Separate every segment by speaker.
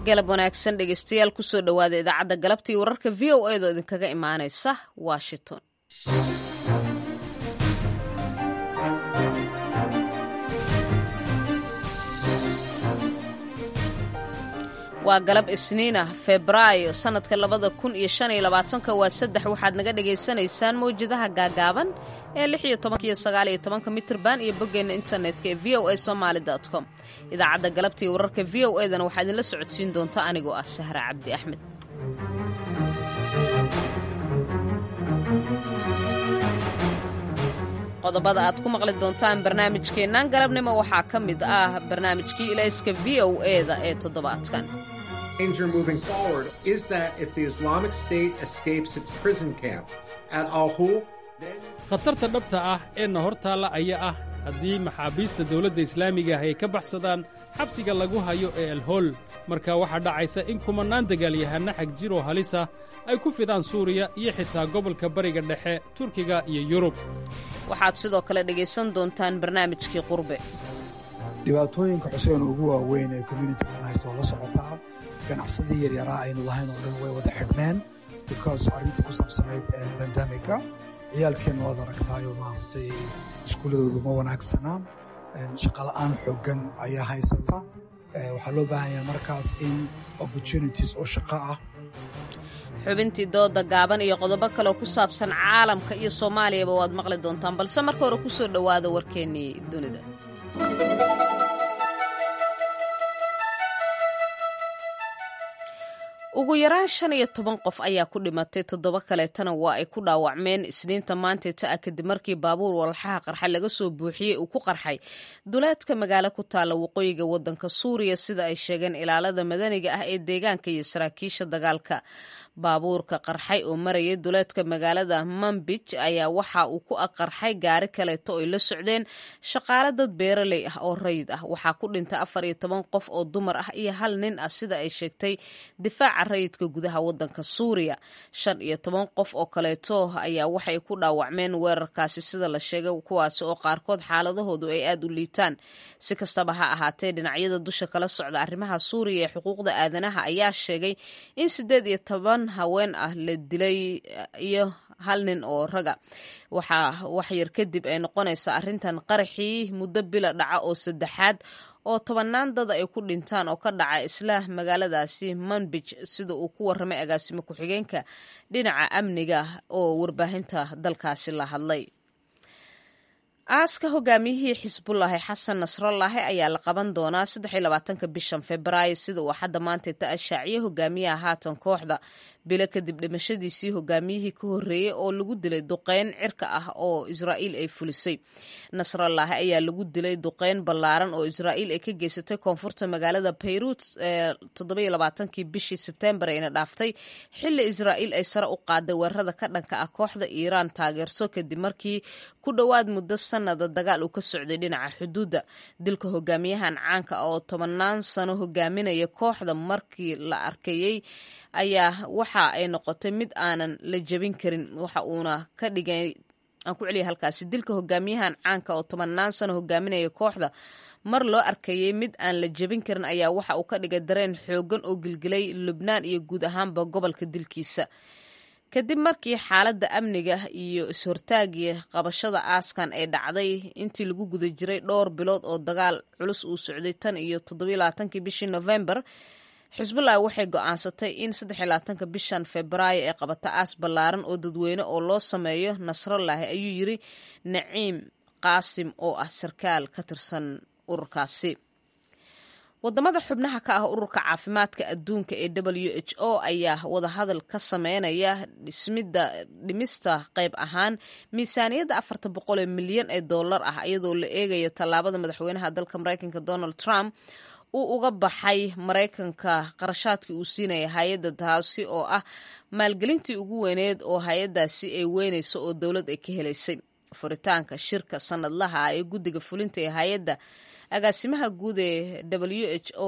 Speaker 1: galab wanaagsan dhegeystayaal kusoo dhowaada idaacadda galabtii wararka v o edo idinkaga imaanaysa washington waa galab isniin ah febraayo sannadka labada kun iyo shan iyo labaatanka waa saddex waxaad naga dhagaysanaysaan mawjadaha gaagaaban ee lix iyo tobanka iyo sagaal iyo tobanka mitrban iyo boggeenna internetka ee v o a somaali dot com idaacadda galabtii wararka v o edana waxaa idinla socodsiin doonta anigoo ah sahra cabdi axmed qodobada aad ku maqli doontaan barnaamijkeennan galabnimo waxaa ka mid ah barnaamijkii ilayska v o eda ee toddobaadkan
Speaker 2: danger moving forward is that if the Islamic State escapes its prison camp at Al Hol, then
Speaker 3: khatarta dhabta ah ee na hor taalla ayaa ah haddii maxaabiista dawladda islaamiga ah ay ka baxsadaan xabsiga lagu hayo ee elhol marka waxaa dhacaysa in kumannaan dagaalyahanna xag jiroo halisa ay ku fidaan suuriya iyo xitaa gobolka bariga dhexe turkiga iyo yurub
Speaker 1: waxaad sidoo kale dhegaysan doontaan barnaamijkii qurbe
Speaker 4: dhibaatooyinka xuseen ugu waaweyn ee communitigan haysta waa la socotaa ganacsadii yaryaraa aynu lahayn oo dhan way wada xidhneen because arrintii ku saabsanayd bandamika ciyaalkeenna waad aragtaayoo maaragtay iskuulladoodu ma wanaagsana shaqola'aan xooggan ayaa haysata waxaa loo baahan yahay markaas in opportunities oo shaqo ah
Speaker 1: xubintii dooda gaaban iyo qodobo kaleoo ku saabsan caalamka iyo soomaaliyaba waad maqli doontaan balse marka hore ku soo dhowaada warkeennii dunida ugu yaraan shan iyo toban qof ayaa ku dhimatay toddoba kaleetana waa ay ku dhaawacmeen isniinta maanteeta ah kadib markii baabuur walxaha qarxa laga soo buuxiyey uu ku qarxay duleedka magaalo ku taalla waqooyiga waddanka suuriya sida ay sheegeen ilaalada madaniga ah ee deegaanka iyo saraakiisha dagaalka baabuurka qarxay oo marayay duleedka magaalada manbij ayaa waxa uu ku aqarxay gaari kaleeto oy la socdeen shaqaale dad beeraley ah oo rayid ah waxaa ku dhintay afar iyo toban qof oo dumar ah iyo hal nin ah sida ay sheegtay difaaca rayidka gudaha waddanka suuriya shan iyo toban qof oo kaleeto ayaa waxay ku dhaawacmeen weerarkaasi sida la sheegay kuwaasi oo qaarkood xaaladahoodu ay aada u liitaan si kastaba ha ahaatee dhinacyada dusha kala socda arrimaha suuriya ee xuquuqda aadanaha ayaa sheegay in sideed iyo toban haween ah la dilay iyo hal nin oo raga waxaa waxyar kadib ay noqonaysaa arrintan qaraxii muddo bila dhaca oo saddexaad oo tobannaan dad ay ku dhintaan oo ka dhaca isla magaaladaasi manbij sida uu ku warramay agaasimo ku-xigeenka dhinaca amniga oo warbaahinta dalkaasi la hadlay aaska hogaamiyihii xisbullaahi xasan nasrallaahi ayaa la qaban doonaa saddexiyolabaatanka bishan febraayo sida uu hadda maanteeta ashaaciye hogaamiyaha haatan kooxda bilo kadib dhimashadiisii hogaamiyihii ka horreeyey oo lagu dilay duqeyn cirka ah oo israa'iil ay fulisay nasrallaahi ayaa lagu dilay duqeyn ballaaran oo israa'iil ay ka geysatay koonfurta magaalada bayruut ee toddobaiyolabaatankii bishii sebteembar ayna dhaaftay xilli israa'iil ay sare u qaaday weerarada ka dhanka ah kooxda iiraan taageerso kadib markii ku dhowaad muddo sanada dagaal uu ka socday dhinaca xuduudda dilka hogaamiyahan caanka oo tobannaan sano hogaaminaya kooxda markii la arkayey ayaa waxa ay noqotay mid aanan la jebin karin waxa uuna ka dhigay aan ku celiya halkaasi dilka hogaamiyahan caanka oo tobannaan sano hogaaminaya kooxda mar loo arkayey mid aan la jebin karin ayaa waxa uu ka dhigay dareen xoogan oo gilgilay lubnaan iyo guud ahaanba gobolka dilkiisa kadib markii xaaladda amniga iyo is-hortaagii qabashada aaskan ay dhacday intii lagu guda jiray dhowr bilood oo dagaal culus uu socday tan iyo toddobailabaatankii bishii novembar xisbullah waxay go'aansatay in saddexiyolabaatanka bishan febraayo ay qabato aas ballaaran oo dadweyne oo loo sameeyo nasrallaahi ayuu yiri naciim qaasim oo ah sarkaal ka tirsan ururkaasi wadamada xubnaha ka ah ururka caafimaadka adduunka ee w h o ayaa wadahadal ka sameynaya dhismida dhimista qayb ahaan miisaaniyadda afarta boqol ee milyan ee dollar ah iyadoo la eegaya tallaabada madaxweynaha dalka mareykanka donald trump uu uga baxay maraykanka qarashaadkii uu siinaya hay-adda taasi oo ah maalgelintii ugu weyneed oo hay-addaasi ay weynayso oo dowlad ay ka helaysay furitaanka shirka sanadlaha ee guddiga fulinta ee hay-adda agaasimaha guud ee w h o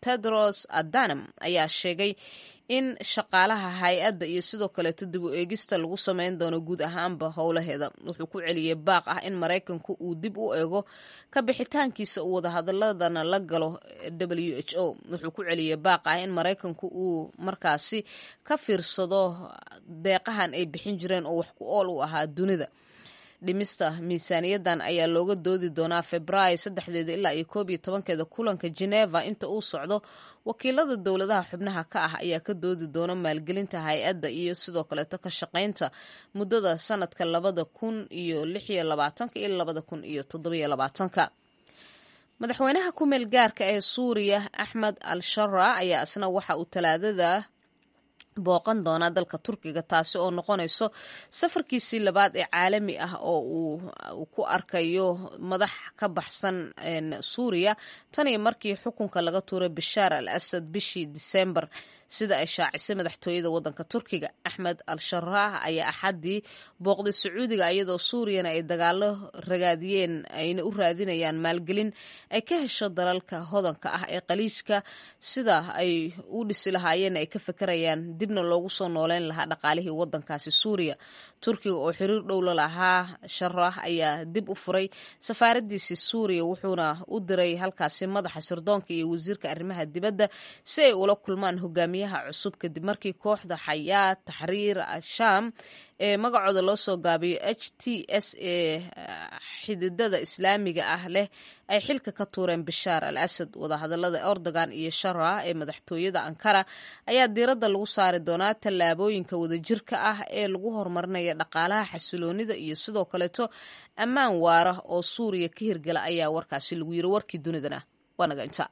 Speaker 1: tedros adanam ayaa sheegay in shaqaalaha hay-adda iyo sidoo kaleeto dib u eegista lagu sameyn doono guud ahaanba howlaheeda wuxuu ku celiyey baaq ah in maraykanku uu dib u eego ka bixitaankiisa uu wadahadaladana la galo w h o wuxuu ku celiyey baaq ah in maraykanku uu markaasi ka fiirsado deeqahan ay bixin jireen oo wax ku ool u ahaa dunida dhimista miisaaniyadan ayaa looga doodi doonaa februaayo saddexdeeda ilaa iyo koob iyo tobankeeda kulanka geneva inta uu socdo wakiilada dowladaha xubnaha ka ah ayaa ka doodi doona maalgelinta hay-adda iyo sidoo kaleeto ka shaqaynta muddada sanadka labada kun iyo lix iyo labaatanka iyo labada kun iyo toddobiyo labaatanka madaxweynaha ku meel gaarka ee suuriya axmed al shara ayaa isna waxa uu talaadada booqan doonaa dalka turkiga taasi oo noqonayso safarkiisii labaad ee caalami ah oo uu ku arkayo madax ka baxsan suuriya tan iyo markii xukunka laga tuuray bashaar al asad bishii disembar sida ay shaacisay madaxtooyada wadanka turkiga axmed al sharaah ayaa axaddii booqday sacuudiga iyadoo suuriyana ay dagaalo ragaadiyeen ayna u raadinayaan maalgelin ay ka hesho dalalka hodanka ah ee qaliijka sida ay u dhisi lahaayeen ay ka fekerayaan dibna loogu soo nooleyn lahaa dhaqaalihii wadankaasi suuriya turkiga oo xiriir dhow la lahaa sharaah ayaa dib u furay safaaradiisii suuriya wuxuuna u diray halkaasi madaxa sirdoonka iyo wasiirka arrimaha dibadda si ay ula kulmaan hogaamiyaha cusub kadib markii kooxda xayaa taxriir shaam ee magacooda loo soo gaabiyo h t s ee xididada islaamiga ah leh ay xilka ka tuureen bashaar al asad wadahadalada erdogan iyo shara ee madaxtooyada ankara ayaa diiradda lagu saari doonaa tallaabooyinka wadajirka ah ee lagu horumarinaya dhaqaalaha xasiloonida iyo sidoo kaleeto ammaan waara oo suuriya ka hirgala ayaa warkaasi lagu yiri warkii dunidana waa naga inta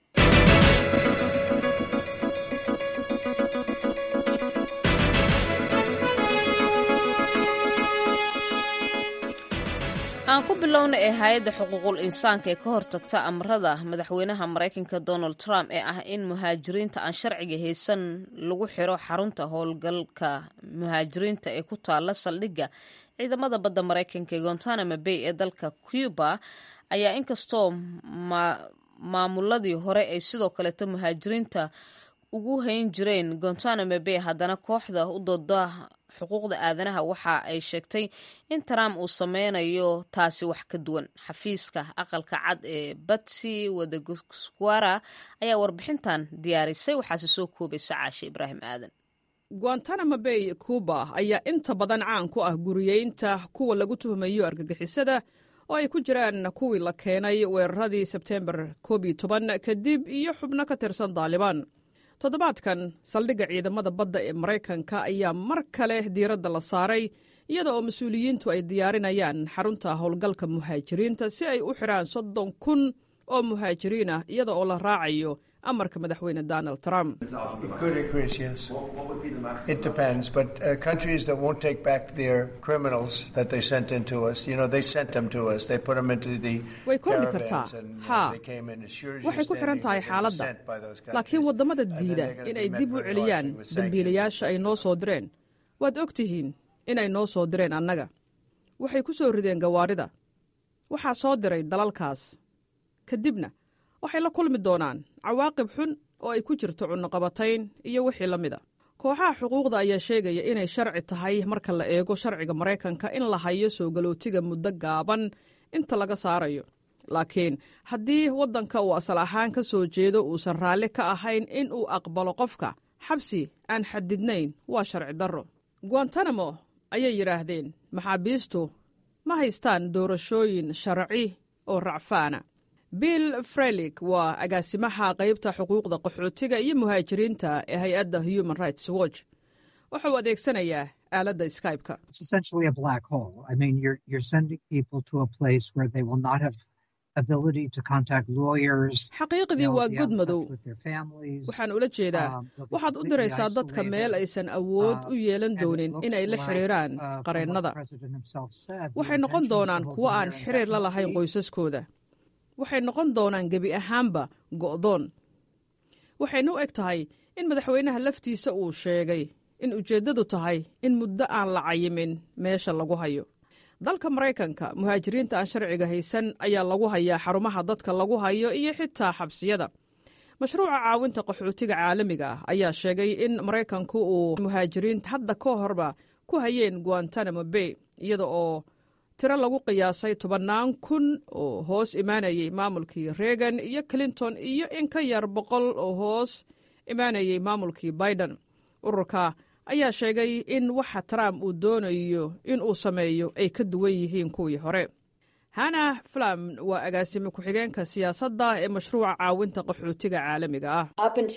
Speaker 1: aan ku bilowna ee hay-adda xuquuqul insaanka ee ka hortagta amarada madaxweynaha maraykanka donald trump ee ah in muhaajiriinta aan sharciga haysan lagu xiro xarunta howlgalka muhaajiriinta ee ku taala saldhigga ciidamada badda maraykanka ee gontanamo bay ee dalka cuba ayaa inkastoo maamuladii hore ay sidoo kaleeto muhaajiriinta ugu hayn jireen gontanamo bay haddana kooxda u dooda xuquuqda aadanaha waxa ay sheegtay in trump uu sameynayo taasi wax ka duwan xafiiska aqalka cad ee batsy wadaguskwara ayaa warbixintan diyaarisay waxaase soo koobaysa caashe ibraahim aadan
Speaker 5: guantanamo bay cuba ayaa inta badan caan ku ah guriyeynta kuwa lagu tuhmayo argagixisada oo ay ku jiraan kuwii la keenay weeraradii sebteembar koob iyo toban kadib iyo xubno ka tirsan daalibaan toddobaadkan saldhigga ciidamada badda ee maraykanka ayaa mar kale diiradda la saaray iyada oo mas-uuliyiintu ay diyaarinayaan xarunta howlgalka muhaajiriinta si ay u xidhaan soddon kun oo muhaajiriin ah iyada oo la raacayo amarka madaxweyne donald trump way kordhi kartaa haa waxay ku xidhan tahay xaaladda laakiin waddamada diida inay dib u celiyaan dembiilayaasha ay noo soo direen waad og tihiin inay noo soo direen annaga waxay ku soo rideen gawaarida waxaa soo diray dalalkaas kadibna waxay la kulmi doonaan cawaaqib xun oo ay ku jirto cunnoqabatayn iyo wixii la mida kooxaha xuquuqda ayaa sheegaya inay sharci tahay marka la eego sharciga maraykanka in la hayo soo galootiga muddo gaaban inta laga saarayo laakiin haddii waddanka uu asal ahaan ka soo jeedo uusan raalli ka ahayn in uu aqbalo qofka xabsi aan xadidnayn waa sharci darro guantanamo ayay yidhaahdeen maxaabiistu ma haystaan doorashooyin sharci oo racfaana bill frelik waa agaasimaha qaybta xuquuqda qaxootiga iyo muhaajiriinta ee hay-adda human rights watch wuxuu adeegsanayaa aaladda skybe-ka xaqiiqdii waa god madow waxaan ula jeedaa waxaad u diraysaa dadka meel aysan awood u yeelan doonin inay la xiriiraan qareennada waxay noqon doonaan kuwo aan xiriir la lahayn qoysaskooda waxay noqon doonaan gebi ahaanba go'doon waxayna u eg tahay in madaxweynaha laftiisa uu sheegay in ujeeddadu tahay in muddo aan la cayimin meesha lagu hayo dalka maraykanka muhaajiriinta aan sharciga haysan ayaa lagu hayaa xarumaha dadka lagu hayo iyo xitaa xabsiyada mashruuca caawinta qaxootiga caalamiga ah ayaa sheegay in maraykanku uu muhaajiriinta hadda ka horba ku hayeen guantanamo bay iyada oo tiro lagu qiyaasay tobannaan kun oo hoos imaanayay maamulkii reagan iyo clinton iyo in ka yar boqol oo hoos imaanayay maamulkii biden ururka ayaa sheegay in waxa trump uu doonayo in uu sameeyo ay ka duwan yihiin kuwii hore hana flam waa agaasime ku-xigeenka siyaasadda ee mashruuca caawinta qaxootiga caalamiga ah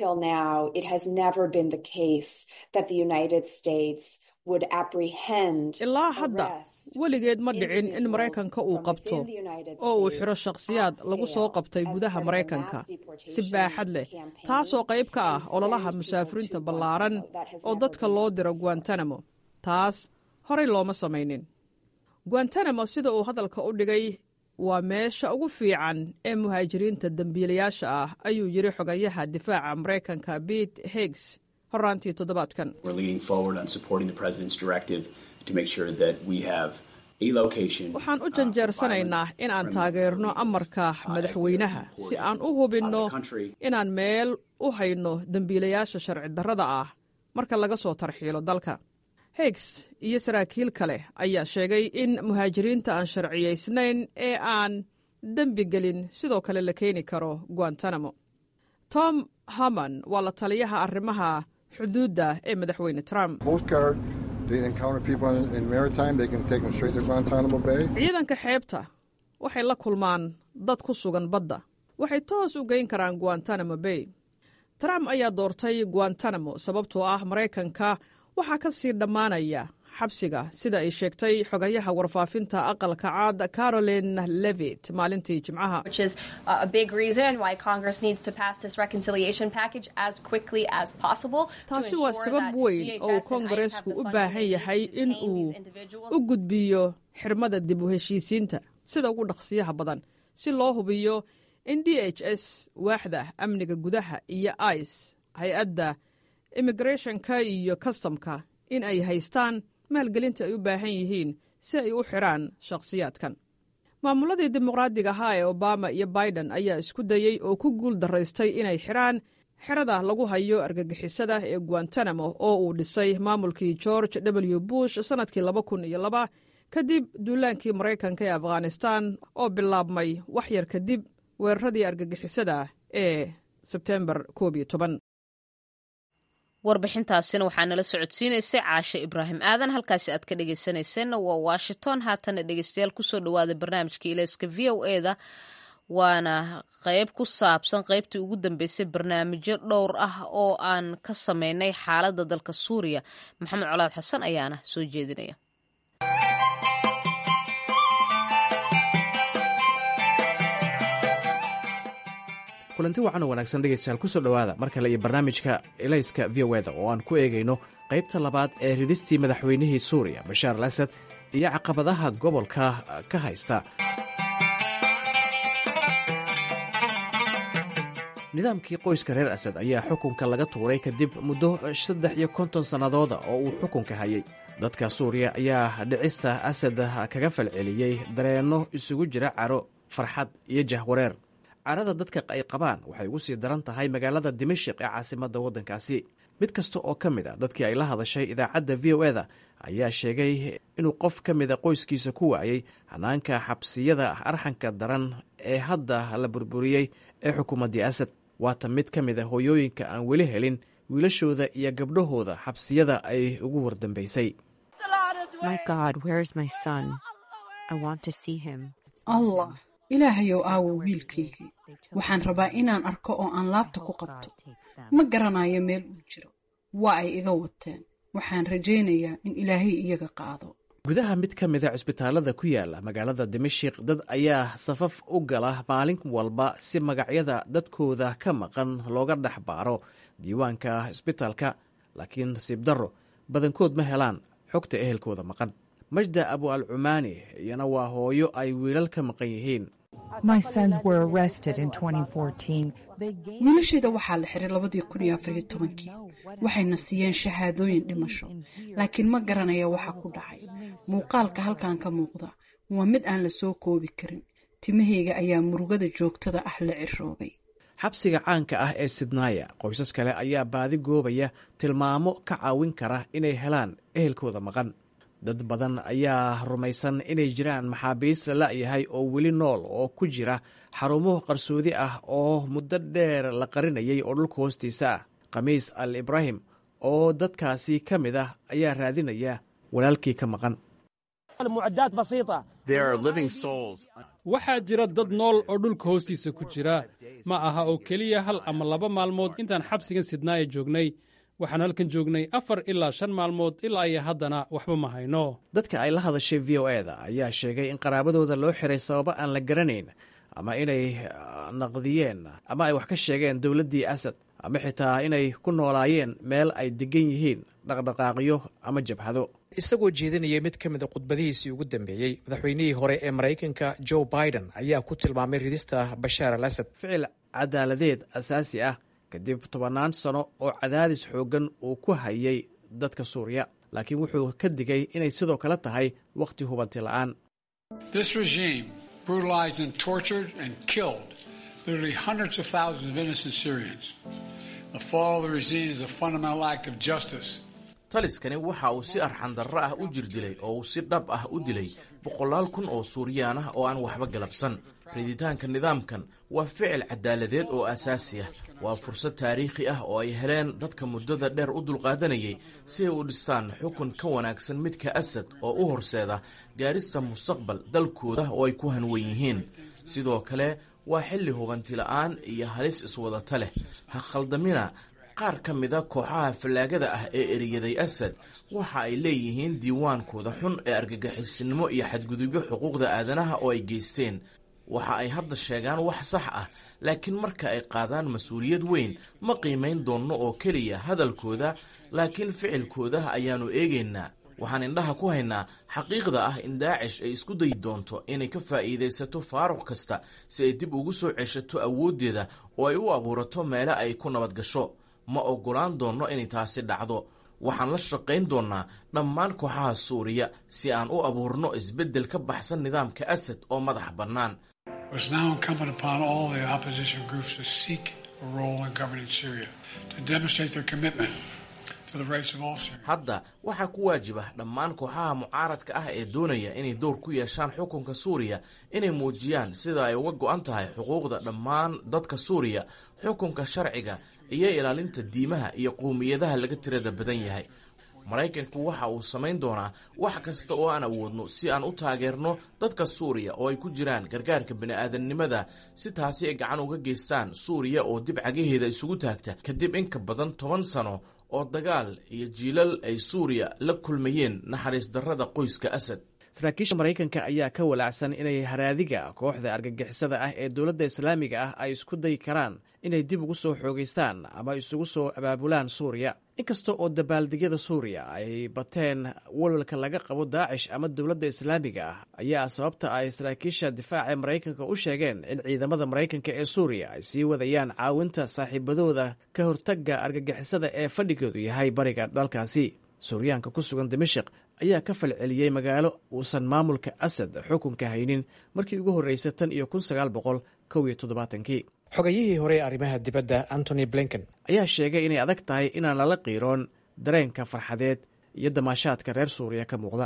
Speaker 5: ilaa hadda weligeed ma dhicin in maraykanka uu qabto oo uu xidho shakhsiyaad lagu soo qabtay gudaha maraykanka si baaxad leh taasoo qayb ka ah ololaha musaafiriinta ballaaran oo dadka loo diro guantanamo taas horay looma samaynin guantanamo sida uu hadalka u dhigay waa meesha ugu fiican ee muhaajiriinta dembiilayaasha ah ayuu yidhi xogayaha difaaca maraykanka bete higgs horaantii toddobaadkan waxaan u janjeersanaynaa in aan taageerno amarka madaxweynaha si aan u hubinno inaan meel u hayno dembiilayaasha sharci darrada ah marka laga soo tarxiilo dalka higgs iyo saraakiil kale ayaa sheegay in muhaajiriinta aan sharciyaysnayn ee aan dembi gelin sidoo kale la keeni karo guantanamo tom haman waa la taliyaha arrimaha xuduudda ee madaxweyne trump ciidanka xeebta waxay la kulmaan dad ku sugan badda waxay toos u geyn karaan guantanamo bay trump ayaa doortay guantanamo sababtoo ah maraykanka waxaa ka sii dhammaanaya xabsiga sida ay sheegtay xogayaha warfaafinta aqalka caad caroline levit maalintii jimcaha taasi waa sabab weyn oo uu koongareesku u baahan yahay in uu u gudbiyo xirmada dib u heshiisiinta sida ugu dhaqsiyaha badan si loo hubiyo in d h s waaxda amniga gudaha iyo ice hay-adda immigrethonka iyo kastamka in ay haystaan maalgelinta ay u baahan yihiin si ay u xidhaan shakhsiyaadkan maamuladii dimuqraadiga ahaa ee obama iyo biden ayaa isku dayey oo ku guul daraystay inay xidhaan xerada lagu hayo argagixisada ee guantanamo oo uu dhisay maamulkii george w bush sannadkii laba kun iyo laba kadib duulaankii maraykanka ee afghanistan oo bilaabmay wax yar kadib weeraradii argagixisada ee sebtembar koob iyo toban
Speaker 1: warbixintaasina waxaa nala socodsiinaysay caashe ibraahim aadan halkaasi aad ka dhegeysanayseena waa washington haatana dhegeystayaal kusoo dhawaada barnaamijka ilayska v o e da waana qeyb ku saabsan qeybtii ugu dambeysay barnaamijyo dhowr ah oo aan ka sameynay xaaladda dalka suuriya maxamed colaad xasan ayaana soo jeedinaya
Speaker 6: kulanti wacan oo wanaagsan dhegaystayaal kusoo dhowaada mar kale iyo barnaamijka elayska v o eda oo aan ku eegayno qaybta labaad ee ridistii madaxweynihii suuriya bashaar al asad iyo caqabadaha gobolka ka haysta nidaamkii qoyska reer asad ayaa xukunka laga tuuray kadib muddo saddex iyo konton sannadooda oo uu xukunka hayay dadka suuriya ayaa dhicista asad kaga falceliyey dareenno isugu jira caro farxad iyo jahwareer carada dadka ay qabaan waxay ugu sii daran tahay magaalada dimashik ee caasimadda waddankaasi mid kasta oo ka mid a dadkii ay la hadashay idaacadda v o eda ayaa sheegay inuu qof ka mida qoyskiisa ku waayey hanaanka xabsiyada arxanka daran ee hadda la burburiyey ee xukuumaddii asad waata mid ka mid a hooyooyinka aan weli helin wiilashooda iyo gabdhahooda xabsiyada ay ugu wardambaysay
Speaker 7: allah ilaahayow aawo wiilkaygii waxaan rabaa inaan arko oo aan laabta ku qabto ma garanayo meel uu jiro waa ay iga wateen waxaan rajaynayaa in ilaahay iyaga qaado
Speaker 6: gudaha mid ka mida cisbitaalada ku yaala magaalada dimashik dad ayaa safaf u gala maalin walba si magacyada dadkooda ka maqan looga dhex baaro diiwaanka cisbitaalka laakiin nasiib darro badankood ma helaan xogta ehelkooda maqan majda abu al cumaani iyana waa hooyo ay wiilal ka maqan yihiin
Speaker 7: wiilashayda waxaa la xiray labadii kun iyo afariyo tobankii waxayna siiyeen shahaadooyin dhimasho laakiin ma garanaya waxa ku dhacay muuqaalka halkan ka muuqda waa mid aan la soo koobi karin timahayga ayaa murugada joogtada ah la ciroobay
Speaker 6: xabsiga caanka ah ee sidnaaya qoysas kale ayaa baadi goobaya tilmaamo ka caawin kara inay helaan ehelkooda maqan dad badan ayaa rumaysan inay jiraan maxaabiis la la'yahay oo weli nool oo ku jira xarumo qarsoodi ah oo muddo dheer la qarinayay oo dhulka hoostiisa ah khamiis al ibraahim oo dadkaasi ka mid ah ayaa raadinaya walaalkii ka maqan
Speaker 3: waxaa jira dad nool oo dhulka hoostiisa ku jira ma aha oo keliya hal ama laba maalmood intaan xabsigan sidnaaya joognay waxaan halkan joognay afar ilaa shan maalmood ilaa iyo haddana waxba ma hayno
Speaker 6: dadka ay la hadashay v o e da ayaa sheegay in qaraabadooda loo xiray sababo aan la garanayn ama inay naqdiyeen ama ay wax ka sheegeen dowladdii asad ama xitaa inay ku noolaayeen meel ay degan yihiin dhaqdhaqaaqyo ama jabhado isagoo jeedinayay mid ka mid a khudbadihiisii ugu dambeeyey madaxweynihii hore ee maraykanka joe biden ayaa ku tilmaamay ridista bashaar al asad ficil cadaaladeed asaasi ah kadib tobannaan sano oo cadaadis xooggan uu ku hayay dadka suuriya laakiin wuxuu ka digay inay sidoo kale tahay wakhti hubanti la'aan
Speaker 8: taliskani waxa uu si arxandarro ah u jirdilay oo uu si dhab ah u dilay boqolaal kun oo suuriyaan ah oo aan waxba galabsan riditaanka nidaamkan waa ficil cadaaladeed oo asaasi ah waa fursad taariikhi ah oo ay heleen dadka muddada dheer u dulqaadanayay si ay u dhistaan xukun ka wanaagsan midka asad oo u horseeda gaarista mustaqbal dalkooda oo ay ku hanwen yihiin sidoo kale waa xilli hubanti la'aan iyo halis iswadata leh ha khaldamina qaar ka mida kooxaha fallaagada ah ee eriyaday asad waxa ay leeyihiin diiwaankooda xun ee argagixisinimo iyo xadgudubyo xuquuqda aadanaha oo ay geysteen waxa ay hadda sheegaan wax sax ah laakiin marka ay qaadaan mas-uuliyad weyn ma qiimayn doonno oo keliya hadalkooda laakiin ficilkooda ayaannu eegaynaa waxaan indhaha ku haynaa xaqiiqda ah in daacish ay isku dayi doonto inay ka faa'iidaysato faaruq kasta si ay dib ugu soo ceshato awooddeeda oo ay u abuurato meele ay ku nabad gasho ma oggolaan doonno inay taasi dhacdo waxaan la shaqayn doonnaa dhammaan kooxaha suuriya si aan u abuurno isbeddel ka baxsan nidaamka asad oo madax bannaan hadda waxaa ku waajiba dhammaan kooxaha mucaaradka ah ee doonaya inay dowr ku yeeshaan xukunka suuriya inay muujiyaan sida ay uga go'an tahay xuquuqda dhammaan dadka suuriya xukunka sharciga iyo ilaalinta diimaha iyo qowmiyadaha laga tirada badan yahay maraykanku waxa uu samayn doonaa wax kasta oo aan awoodno si aan u taageerno dadka suuriya oo ay ku jiraan gargaarka bini'aadamnimada si taasi ay gacan uga geystaan suuriya oo dib cagaheeda isugu taagta kadib in ka badan toban sano oo dagaal iyo jiilal ay suuriya la kulmayeen naxariis darrada qoyska asad
Speaker 6: saraakiisha maraykanka ayaa ka walaacsan inay haraadiga kooxda argagixisada ah ee dowladda islaamiga ah ay isku dayi karaan inay dib ugu soo xoogaystaan ama isugu soo abaabulaan suuriya inkasta oo dabaaldegyada suuriya ay bateen walwalka laga qabo daacish ama dowladda islaamiga ah ayaa sababta ay saraakiisha difaaca maraykanka u sheegeen in ciidamada maraykanka ee suuriya ay sii wadayaan caawinta saaxiibadooda ka hortagga argagixisada ee fadhigoodu yahay bariga dalkaasi suuryaanka ku sugan dimashik ayaa ka falceliyey magaalo uusan maamulka asad xukunka haynin markii ugu horreysay tan iyo kun sagaal boqol kow iyo toddobaatankii xogayihii hore ee arrimaha dibadda antony blinken ayaa sheegay inay adag tahay inaan lala qiiroon dareenka farxadeed iyo damaashaadka reer suuriya ka muuqda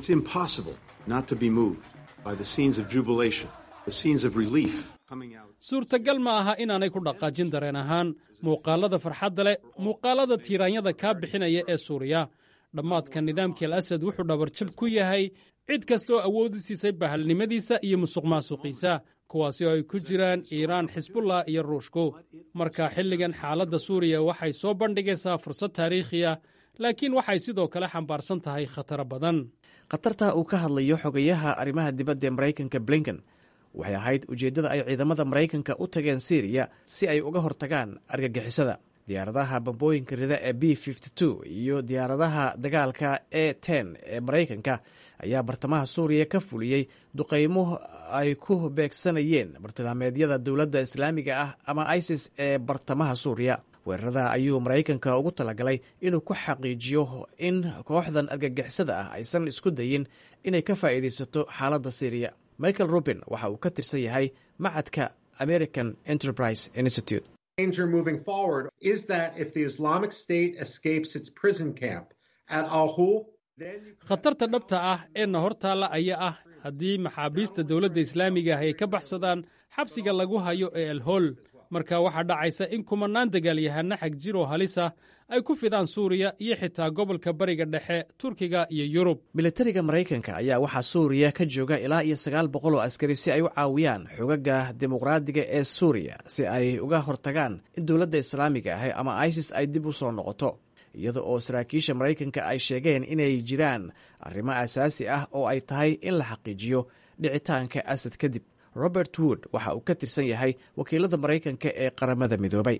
Speaker 3: suurtagal ma aha inaanay ku dhaqaajin dareen ahaan muuqaalada farxadda leh muuqaalada tiiraanyada kaa bixinaya ee suuriya dhammaadka nidaamkii al asad wuxuu dhabarjab ku yahay cid kasta oo awoodi siisay bahalnimadiisa iyo musuq maasuqiisa kuwaasi oo ay ku jiraan iiraan xisbullah iyo ruushku marka xilligan xaaladda suuriya waxay soo bandhigaysaa fursad taariikhiya laakiin waxay sidoo kale xambaarsan tahay khataro badan
Speaker 6: khatarta uu ka hadlayo xogayaha arrimaha dibadda ee maraykanka blinken waxay ahayd ujeeddada ay ciidamada maraykanka u tageen siriya si ay uga hortagaan argagixisada diyaaradaha bambooyinka rida ee b iyo diyaaradaha dagaalka e ten ee maraykanka ayaa bartamaha suuriya ka fuliyey duqaymo ay ku beegsanayeen bartilmaameedyada dowladda islaamiga ah ama isis ee bartamaha suuriya weerarada ayuu maraykanka ugu talagalay inuu ku xaqiijiyo in kooxdan argagixisada ah aysan isku dayin inay ka faa'iidaysato xaaladda siriya michael rubin waxa uu ka tirsan yahay macadka american enterprise institute
Speaker 2: danger moving forward is that if the Islamic State escapes its prison camp at Al Hol,
Speaker 3: khatarta dhabta ah eena hortaalla ayaa ah haddii maxaabiista dowladda islaamiga ah ay ka baxsadaan xabsiga lagu hayo ee alhool marka waxaa dhacaysa in kumannaan dagaalyahanna xag jiroo halisa ay ku fidaan suuriya iyo xitaa gobolka bariga dhexe turkiga iyo yurub
Speaker 6: militariga maraykanka ayaa waxaa suuriya ka jooga ilaa iyo sagaal boqol oo askari si ay u caawiyaan xogaga dimuqraadiga ee suuriya si ay uga hortagaan in dowladda islaamiga ah ama isis ay dib u soo noqoto iyada oo saraakiisha maraykanka ay sheegeen inay jiraan arrimo asaasi ah oo ay tahay in la xaqiijiyo dhicitaanka asad kadib robert wood waxa uu ka tirsan yahay wakiilada maraykanka ee qaramada midoobay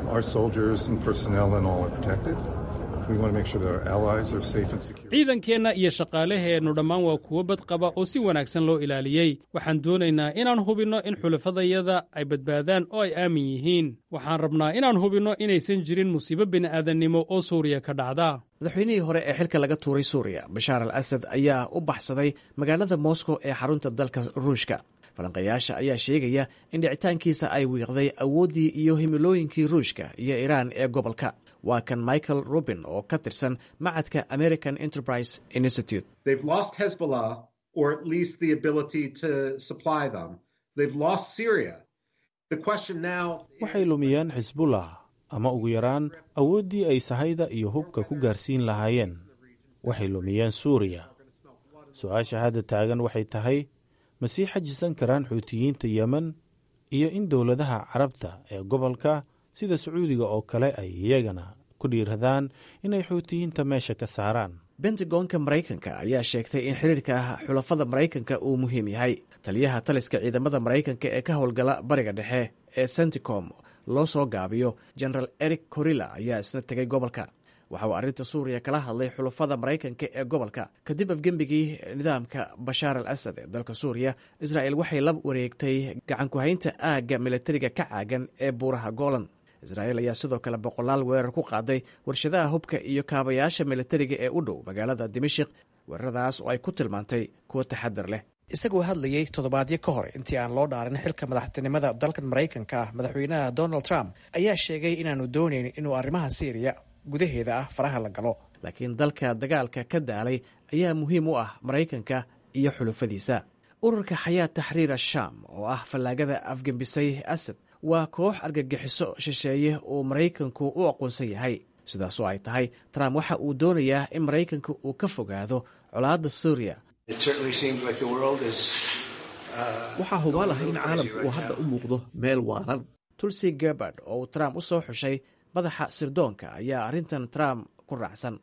Speaker 3: ciidankeenna iyo shaqaalaheennu dhammaan waa kuwo badqaba oo si wanaagsan loo ilaaliyey waxaan doonaynaa inaan hubinno in xulafadayada ay badbaadaan oo ay aamin yihiin waxaan rabnaa inaan hubinno inaysan jirin musiibo bini'aadannimo oo suuriya ka dhacda
Speaker 6: madaxweynihii hore ee xilka laga tuuray suuriya bashaar al asad ayaa u baxsaday magaalada moscow ee xarunta dalka ruushka falanqayaasha ayaa sheegaya in dhicitaankiisa ay wiiqday awooddii iyo himilooyinkii ruushka iyo iiraan ee gobolka waa kan michael rubin oo ka tirsan macadka american enterprise institute
Speaker 2: they've lost Hezbollah, or at least the ability to supply them. They've lost Syria. The question now
Speaker 9: waxay lumiyeen xisbullah ama ugu yaraan awooddii ay sahayda iyo hubka ku gaarsiin lahaayeen waxay lumiyeen suuriya su-aasha hadda taagan waxay tahay ma sii xajisan karaan xuutiyiinta yemen iyo in dowladaha carabta ee gobolka sida sacuudiga oo kale ay iyagana ku dhiiradaan inay xuutiyiinta meesha ka saaraan
Speaker 6: bentagonka maraykanka ayaa sheegtay in xiriirka xulafada maraykanka uu muhiim yahay taliyaha taliska ciidamada maraykanka ee ka howlgala bariga dhexe ee senticom loo soo gaabiyo genaraal eric corilla ayaa isna tegay gobolka waxa uu arrinta suuriya kala hadlay xulafada maraykanka ee gobolka kadib afgembigii nidaamka bashaar al asad ee dalka suuriya israa'el waxay la wareegtay gacankuhaynta aagga militariga ka caagan ee buuraha golan israa'el ayaa sidoo kale boqolaal weerar ku qaaday warshadaha hubka iyo kaabayaasha militariga ee u dhow magaalada dimashik weeraradaas oo ay ku tilmaantay kuwo taxadar leh isagoo hadlayey toddobaadyo ka hor intii aan loo dhaarin xilka madaxtinimada dalkan maraykanka ah madaxweynaha donald trump ayaa sheegay inaanu doonayn inuu arrimaha siiriya gudaheeda ah faraha la galo laakiin dalka dagaalka ka daalay ayaa muhiim u ah maraykanka iyo xulufadiisa ururka xayaat taxriir ashaam oo ah fallaagada afgembisay asad waa koox argagixiso shisheeye uu maraykanku u aqoonsan yahay sidaasoo ay tahay trump waxa uu doonayaa in maraykanka uu ka fogaado colaadda suuriya
Speaker 10: waxaa hubaal ah in caalamku uu hadda u muuqdo meel waaran
Speaker 6: tulsi gebard oo uu trump u soo xushay madaxa sirdoonka ayaa arrintan trump ku raacsan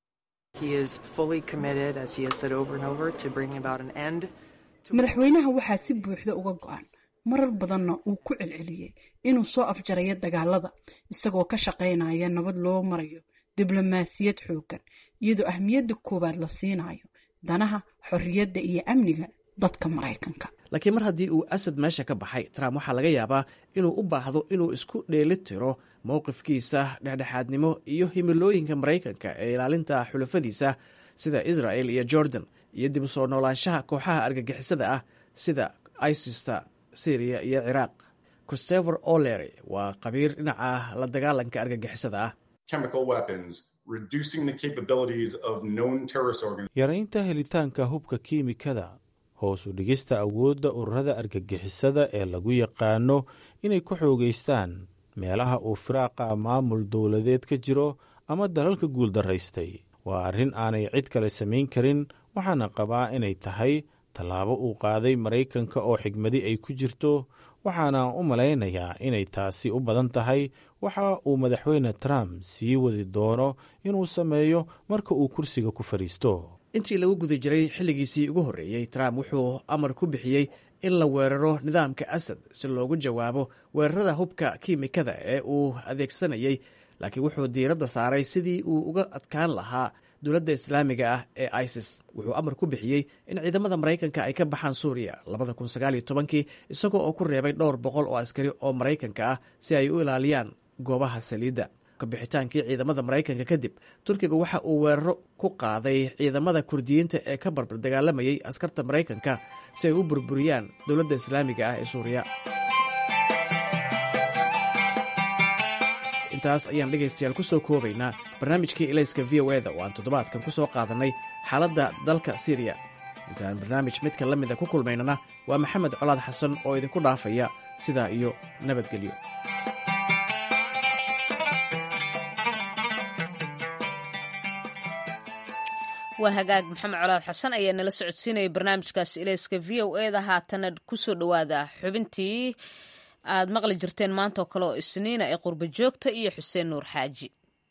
Speaker 7: madaxweynaha waxaa si buuxda uga go-an marar badanna uu ku celceliyey inuu soo afjarayo dagaalada isagoo ka shaqaynaya nabad loo marayo diblomaasiyad xooggan iyadoo ahmiyadda koowaad la siinayo danaha xorriyadda iyo amniga dadka maraykanka
Speaker 6: laakiin mar haddii uu asad meesha ka baxay trump waxaa laga yaabaa inuu u baahdo inuu isku dheeli tiro mowqifkiisa dhexdhexaadnimo iyo himilooyinka maraykanka ee ilaalinta xulafadiisa sida israel iyo jordan iyo dib u soo noolaanshaha kooxaha argagixisada ah sida isista syriya iyo ciraaq christopher olery waa qabiir dhinaca la dagaalanka argagixisada ah
Speaker 9: yaraynta helitaanka hubka kiimikada hoos u dhigista awoodda ururada argagixisada ee lagu yaqaano inay ku xoogaystaan meelaha uu firaaqa maamul dowladeed ka jiro ama dalalka guuldaraystay waa arrin aanay cid kale samayn karin waxaana qabaa inay tahay tallaabo uu qaaday maraykanka oo xigmadi ay ku jirto waxaana u malaynayaa inay taasi u badan tahay waxa uu madaxweyne trump sii wadi doono inuu sameeyo marka uu kursiga ku fadhiisto
Speaker 6: intii lagu guda jiray xilligiisii ugu horreeyey trump wuxuu amar ku bixiyey in la weeraro nidaamka asad si loogu jawaabo weerarada hubka kiimikada ee uu adeegsanayey laakiin wuxuu diiradda saaray sidii uu uga adkaan lahaa dowladda islaamiga ah ee isis wuxuu amar ku bixiyey in ciidamada maraykanka ay ka baxaan suuriya labada kun sagaaliyo tobankii isagoo oo ku reebay dhowr boqol oo askari oo maraykanka ah si ay u ilaaliyaan goobaha saliidda kabixitaankii ciidamada maraykanka kadib turkiga waxa uu weeraro ku qaaday ciidamada kurdiyiinta ee ka barbar dagaalamayay askarta maraykanka si ay u burburiyaan dowladda islaamiga ah ee suuriya intaas ayaan dhegaystayaal ku soo koobaynaa barnaamijkii ilayska v o eda oo aan toddobaadkan ku soo qaadannay xaaladda dalka siriya intaan barnaamij midka la mida ku kulmaynana waa maxamed colaad xasan oo idinku dhaafaya sidaa iyo nabadgelyo
Speaker 1: waa hagaag maxamed colaad xasan ayaa nala socodsiinaya barnaamijkaas ilayska v o eda haatana kusoo dhowaada xubintii aad maqli jirteen maanta oo kale oo isniina ee qurba joogta iyo xuseen nuur xaaji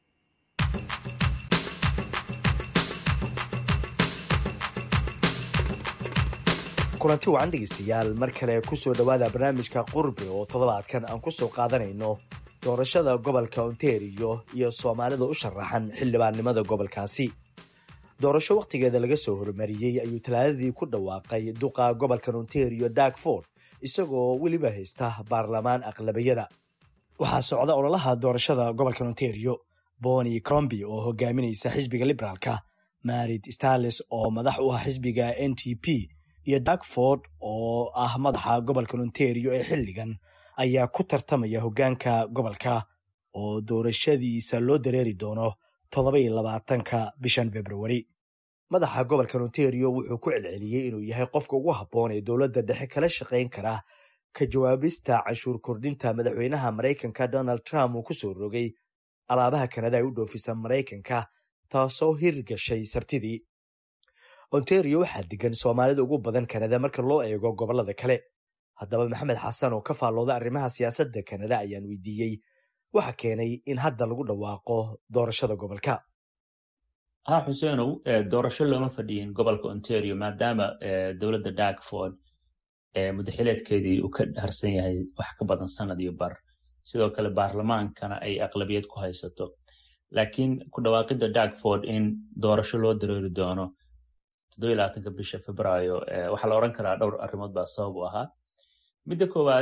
Speaker 11: kulanti wacan dhegaystayaal mar kale kusoo dhowaada barnaamijka qurbi oo toddobaadkan aan ku soo qaadanayno doorashada gobolka ontario iyo soomaalida u sharaxan xildhibaannimada gobolkaasi doorasho wakhtigeeda laga soo hormariyey ayuu talaadadii ku dhawaaqay duqa gobolkan ontario darkford isagoo weliba haysta baarlamaan aqlabiyada waxaa socda ololaha doorashada gobolkan ontario boni cromby oo hogaaminaysa xisbiga liberaalka marid starles oo madax u ah xisbiga n t p iyo darkford oo ah madaxa gobolkan ontario ee xilligan ayaa ku tartamaya hoggaanka gobolka oo doorashadiisa loo dareeri doono toddoba-iyo labaatanka bishan februari madaxa gobolka ontario wuxuu ku celceliyey inuu yahay qofka ugu habboon ee dowladda dhexe kala shaqayn kara ka jawaabista canshuur kordhinta madaxweynaha maraykanka donald trump uu ku soo rogay alaabaha kanada ay u dhoofisa maraykanka taasoo hirgashay sabtidii ontario waxaa degan soomaalida ugu badan kanada marka loo eego gobollada kale haddaba maxamed xasan oo ka faallooda arrimaha siyaasadda kanada ayaan weydiiyey waxa keenay in hadda lagu dhawaaqo doorashada gobolka
Speaker 12: ha xuseenow doorasho looma fadhiyin gobolka ontario maadaama dowladda darkford mudaxileedkeedii uu ka harsan yahay wax ka badan sanad iyo bar sidoo kale baarlamaankana ay aqlabiyad ku haysato laakiin ku dhawaaqidda darkford in doorasho loo dareeri doono toddobaatanka bisha februaayo waxaa la odhan karaa dhowr arrimood baa sabab u ahaa midda koowaad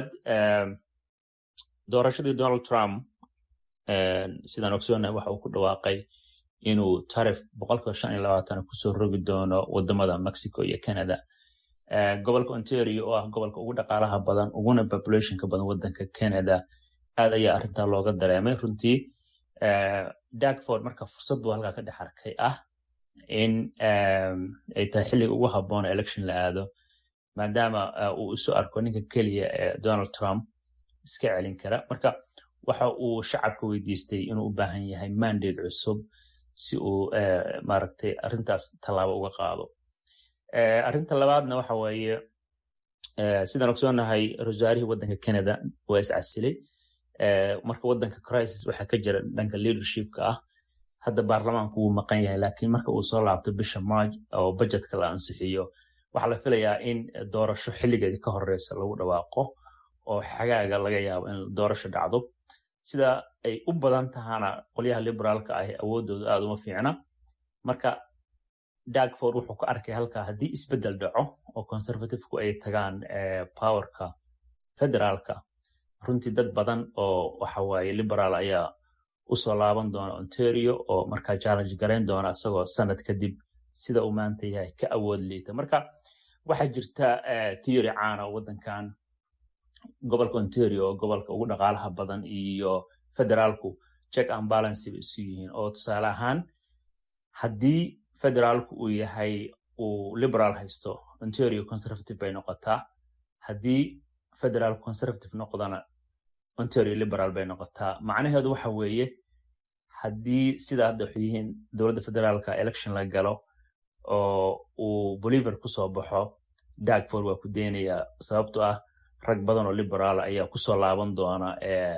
Speaker 12: doorashadii donald trump sidaan ogsoonahay waxa uu ku dhawaaqay inuu tarif boqolkiiba shan iyo labaatan kusoo rogi doono wadamada mexico iyo canada gobolka ontario oo ah gobolka ugu dhaqaalaha badan uguna populationka badan wadanka canada aad ayaa arrintaa looga dareemay runtii darkford marka fursad buu halkaa ka dhex arkay ah in ay tahay xilliga ugu habboona election la aado maadaama uu isu arko ninka keliya ee donald trump iska celin kara marka waxa uu shacabka weydiistay inuu u baahan yahay mandate cusub si uu maaragtay arrintaas tallaabo uga qaado arrinta labaadna waxa weeye sidaan ogsoonahay rasaarihii waddanka canada waa iscasilay marka waddanka crisis waxaa ka jira dhanka leadershipka ah hadda baarlamaanku wuu maqan yahay laakiin marka uu soo laabto bisha march oo budgetka la ansixiyo waxaa la filayaa in doorasho xilligeedii ka horeysa lagu dhawaaqo oo xagaaga laga yaabo in doorasho dhacdo sida ay u badan tahana qolyaha liberaalka ahi awoodooda aada uma fiicna marka darkford wuxuu ka arkay halkaa haddii isbeddel dhaco oo conservativku ay tagaan powerka federaalka runtii dad badan oo waxa waaye liberaal ayaa usoo laaban doona ontario oo markaa challenge garayn doona isagoo sanad kadib sida uu maanta yahay ka awood liita marka waxaa jirta theory caana waddankan gobolka ontario oo gobolka ugu dhaqaalaha badan iyo federaalku check and balance bay isu yihiin oo tusaale ahaan haddii federaalku uu yahay uu liberal haysto ontario conservative bay noqotaa haddii federal conservative noqdana ontario liberal bay noqotaa macnaheedu waxa weeye haddii sida hadda waxay yihiin dowladda federaalka election la galo oo uu boliver kusoo baxo darkford waa ku deynayaa sababto ah rag badan oo liberaal ayaa kusoo laaban doona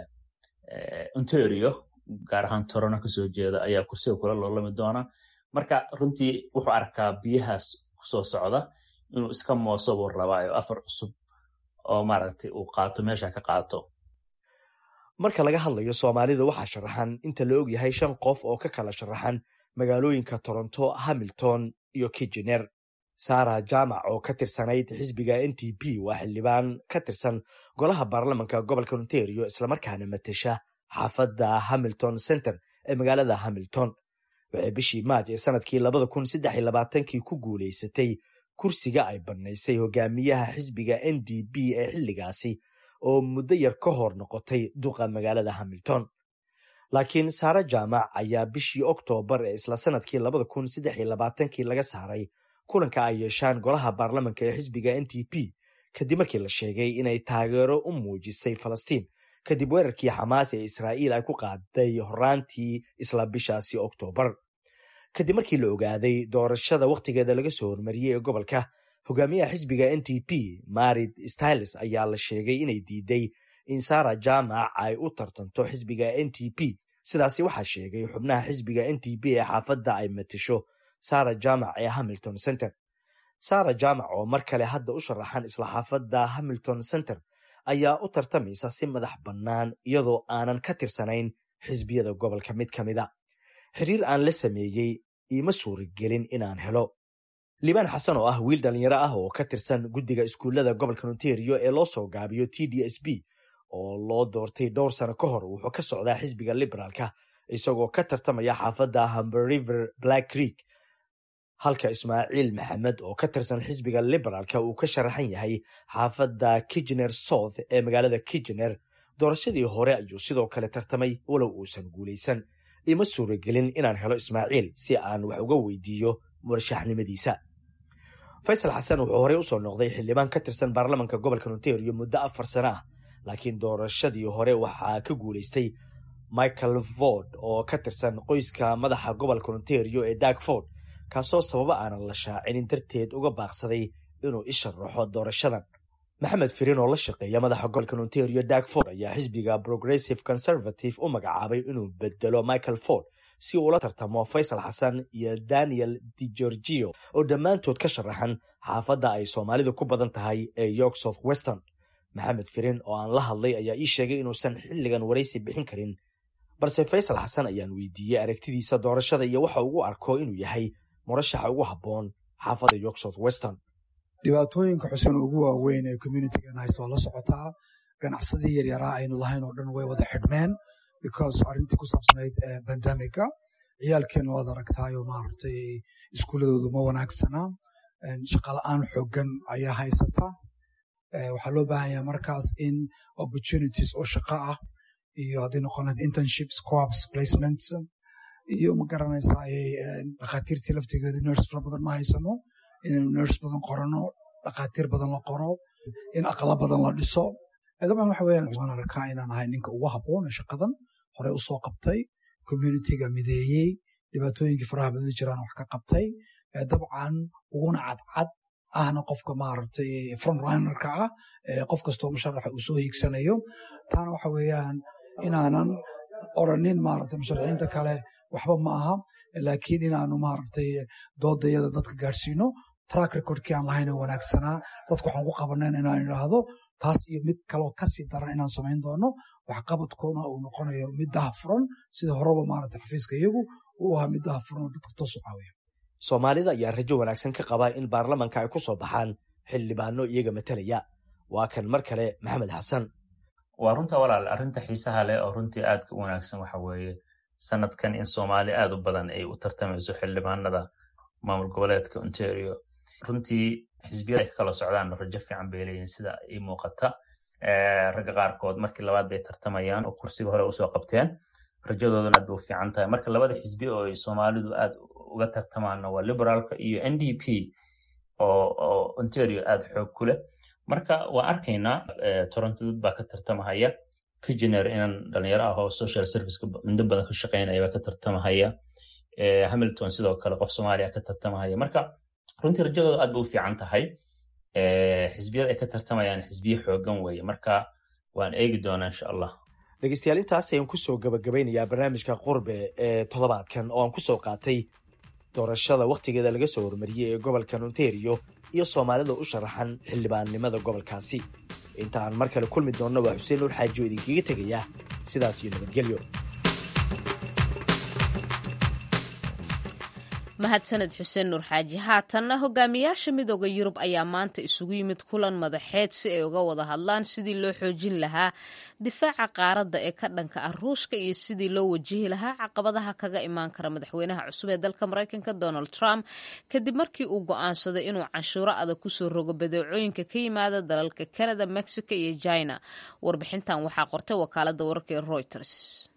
Speaker 12: ontario gaar ahaan torono kasoo jeeda ayaa kursiga kula loolami doona marka runtii wuxuu arkaa biyahaas kusoo socda inuu iska mooso buu rabaa oo afar cusub oo maaragtay uu qaato meesha ka qaato
Speaker 11: marka laga hadlayo soomaalida waxaa sharaxan inta la og yahay shan qof oo ka kala sharaxan magaalooyinka toronto hamilton iyo kijener sara jaamac oo ka tirsanayd xisbiga n t p waa xildhibaan ka tirsan golaha baarlamanka gobolka ontario islamarkaana matesha xaafadda hamilton center ee magaalada hamilton waxay bishii maaj ee sanadkii labada kun saddex iyo labaatankii ku guulaysatay kursiga ay bannaysay hogaamiyaha xisbiga n d p ee xilligaasi oo muddo yar ka hor noqotay duqa magaalada hamilton laakiin saare jaamac ayaa bishii oktoobar ee isla sanadkii labada kun saddex iyo labaatankii laga saaray kulanka ay yeeshaan golaha baarlamanka ee xisbiga n t p kadib markii la sheegay inay taageero u muujisay falastiin kadib weerarkii xamaas ee israa'iil ay ku qaaday horaantii isla bishaasi oktoobar kadib markii la ogaaday doorashada wakhtigeeda laga soo hormariyey ee gobolka hogaamiyaha xisbiga n t p marid styles ayaa la sheegay inay diiday in sara jaamac ay u tartanto xisbiga n t p sidaasi waxaa sheegay xubnaha xisbiga n t p ee xaafadda ay matisho sara jaamac ee hamilton center sara jaamac oo mar kale hadda u sharaxan isla xaafadda hamilton center ayaa u tartamaysa si madax bannaan iyadoo aanan ka tirsanayn xisbiyada gobolka mid ka mida xiriir aan la sameeyey iima suuragelin inaan helo liibaan xasan oo ah wiil dhallinyaro ah oo ka tirsan guddiga iskuullada gobolka ontario ee loo soo gaabiyo t d s b oo loo doortay dhowr sano ka hor wuxuu ka socdaa xisbiga liberaalka isagoo ka tartamaya xaafadda humber river black creek halka ismaaciil maxamed oo ka tirsan xisbiga liberaalka uu ka sharaxan yahay xaafadda kijener south ee magaalada kijener doorashadii hore ayuu sidoo kale tartamay walow uusan guulaysan ima suuragelin inaan helo ismaaciil si aan wax uga weydiiyo murashaxnimadiisa faysal xasan wuxuu horey usoo noqday xildhibaan ka tirsan baarlamanka gobolka ontario muddo afar sano ah laakiin doorashadii hore waxaa ka guulaystay michael ford oo ka tirsan qoyska madaxa gobolka ontario ee dag ford kaasoo sababo aanan la shaacinin darteed uga baaqsaday inuu isharaxo doorashadan maxamed firin oo la shaqeeya madaxa gobolka ontario dag ford ayaa xisbiga progressive conservative u magacaabay inuu bedelo michael ford si uu ula tartamo faysal xasan iyo daniel de gorgio oo dhammaantood ka sharaxan xaafadda ay soomaalidu ku badan tahay ee york south western maxamed firin oo aan la hadlay ayaa ii sheegay inuusan xilligan waraysi bixin karin balse faysal xasan ayaan weydiiyey aragtidiisa doorashada iyo waxa ugu arko inuu yahay murashaxa ugu habboon xaafadda york south western
Speaker 4: dhibaatooyinka xuseen ugu waaweyn ee communitigan haysta waa la socotaa ganacsadii yaryaraa aynu lahayn oo dhan way wada xidhmeen because arrintii ku saabsanayd bandamiga ciyaalkeena waad aragtaayo maaragtay iskuuladoodu ma wanaagsana shaqala-aan xoogan ayaa haysata waxaa loo baahan yahay markaas in opportunities oo shaqo ah iyo hadday noqon lahayd internships co-ops placements iyo ma garanaysaa dhakhaatiirtii laftigeedu nurse fara badan ma haysano inaynu nurse badan qorano dhakhaatiir badan la qoro in aqla badan la dhiso dabcan waxa weeyaan waan arkaa inaan ahay ninka ugu habboon ee shaqadan horey u soo qabtay communitiga mideeyey dhibaatooyinkii faraha badan jiraan wax ka qabtay dabcan uguna cadcad ahna qofka maaragtay frontrunnerka ah qof kastoo musharaxa uu soo hiigsanayo taana waxa weeyaan inaanan oranin maaragtay musharaxiinta kale waxba ma aha laakiin inaanu maaragtay doodayada dadka gaadhsiino track recordkii aan lahayn oo wanaagsanaa dadka waxaan ku qabanen inaan idhaahdo taas iyo mid kaloo kasii daran inaan samayn doono waxqabadkoona uu noqonayo mid dahafuran sida horeba maaragtay xafiiska iyagu uu ahaa mid dahafuran oo dadka toos u caawiya
Speaker 11: soomaalida ayaa rajo wanaagsan ka qaba in baarlamanka ay ku soo baxaan xildhibaano iyaga matalaya waa kan mar kale maxamed xasan
Speaker 12: waa runta walaal arrinta xiisaha leh oo runtii aadka u wanaagsan waxa weeye sanadkan in soomaali aad u badan ay u tartamayso xildhibaanada maamul goboleedka ontario runtii xisbiyada ay ka kala socdaan rajo fiican bay leeyihin sida ii muuqata ragga qaarkood markii labaad bay tartamayaan oo kursiga hore usoo qabteen rajadooduna aad bay u fiican tahay marka labada xisbi oo ay soomaalidu aad uga tartamaanna waa liberaalka iyo n d p oo ontario aad xoog ku leh marka waa arkaynaa toronto dad baa ka tartamahaya kijener inan dhalinyaro ah oo social serviceka mudo badan ka shaqeynaya baa ka tartamahaya hamilton sidoo kale qof soomaaliya ka tartamahaya marka runtii rajadooda aad bay u fiican tahay xisbiyada ay ka tartamayaan xisbiye xoogan weeye marka waan eegi doonaa insha allah
Speaker 11: dhegeystayaal intaas ayaan kusoo gabagabeynayaa barnaamijka qurbe ee toddobaadkan oo aan kusoo qaatay doorashada wakhtigeeda laga soo hormariyey ee gobolkan ontario iyo soomaalida u sharaxan xildhibaannimada gobolkaasi inta aan mar kale kulmi doonno waa xuseen nuur xaaji oo idinkaga tegaya sidaas iyo nabadgelyo
Speaker 1: mahadsaned xuseen nuur xaaji haatanna hogaamiyaasha midooda yurub ayaa maanta isugu yimid kulan madaxeed si ay uga wada hadlaan sidii loo xoojin lahaa difaaca qaaradda ee ka dhanka ah ruushka iyo sidii loo wajihi lahaa caqabadaha kaga imaan kara madaxweynaha cusub ee dalka maraykanka donald trump kadib markii uu go'aansaday inuu canshuuro adag kusoo rogo badeecooyinka ka yimaada dalalka canada mexico iyo china warbixintan waxaa qortay wakaalada wararka ee reuters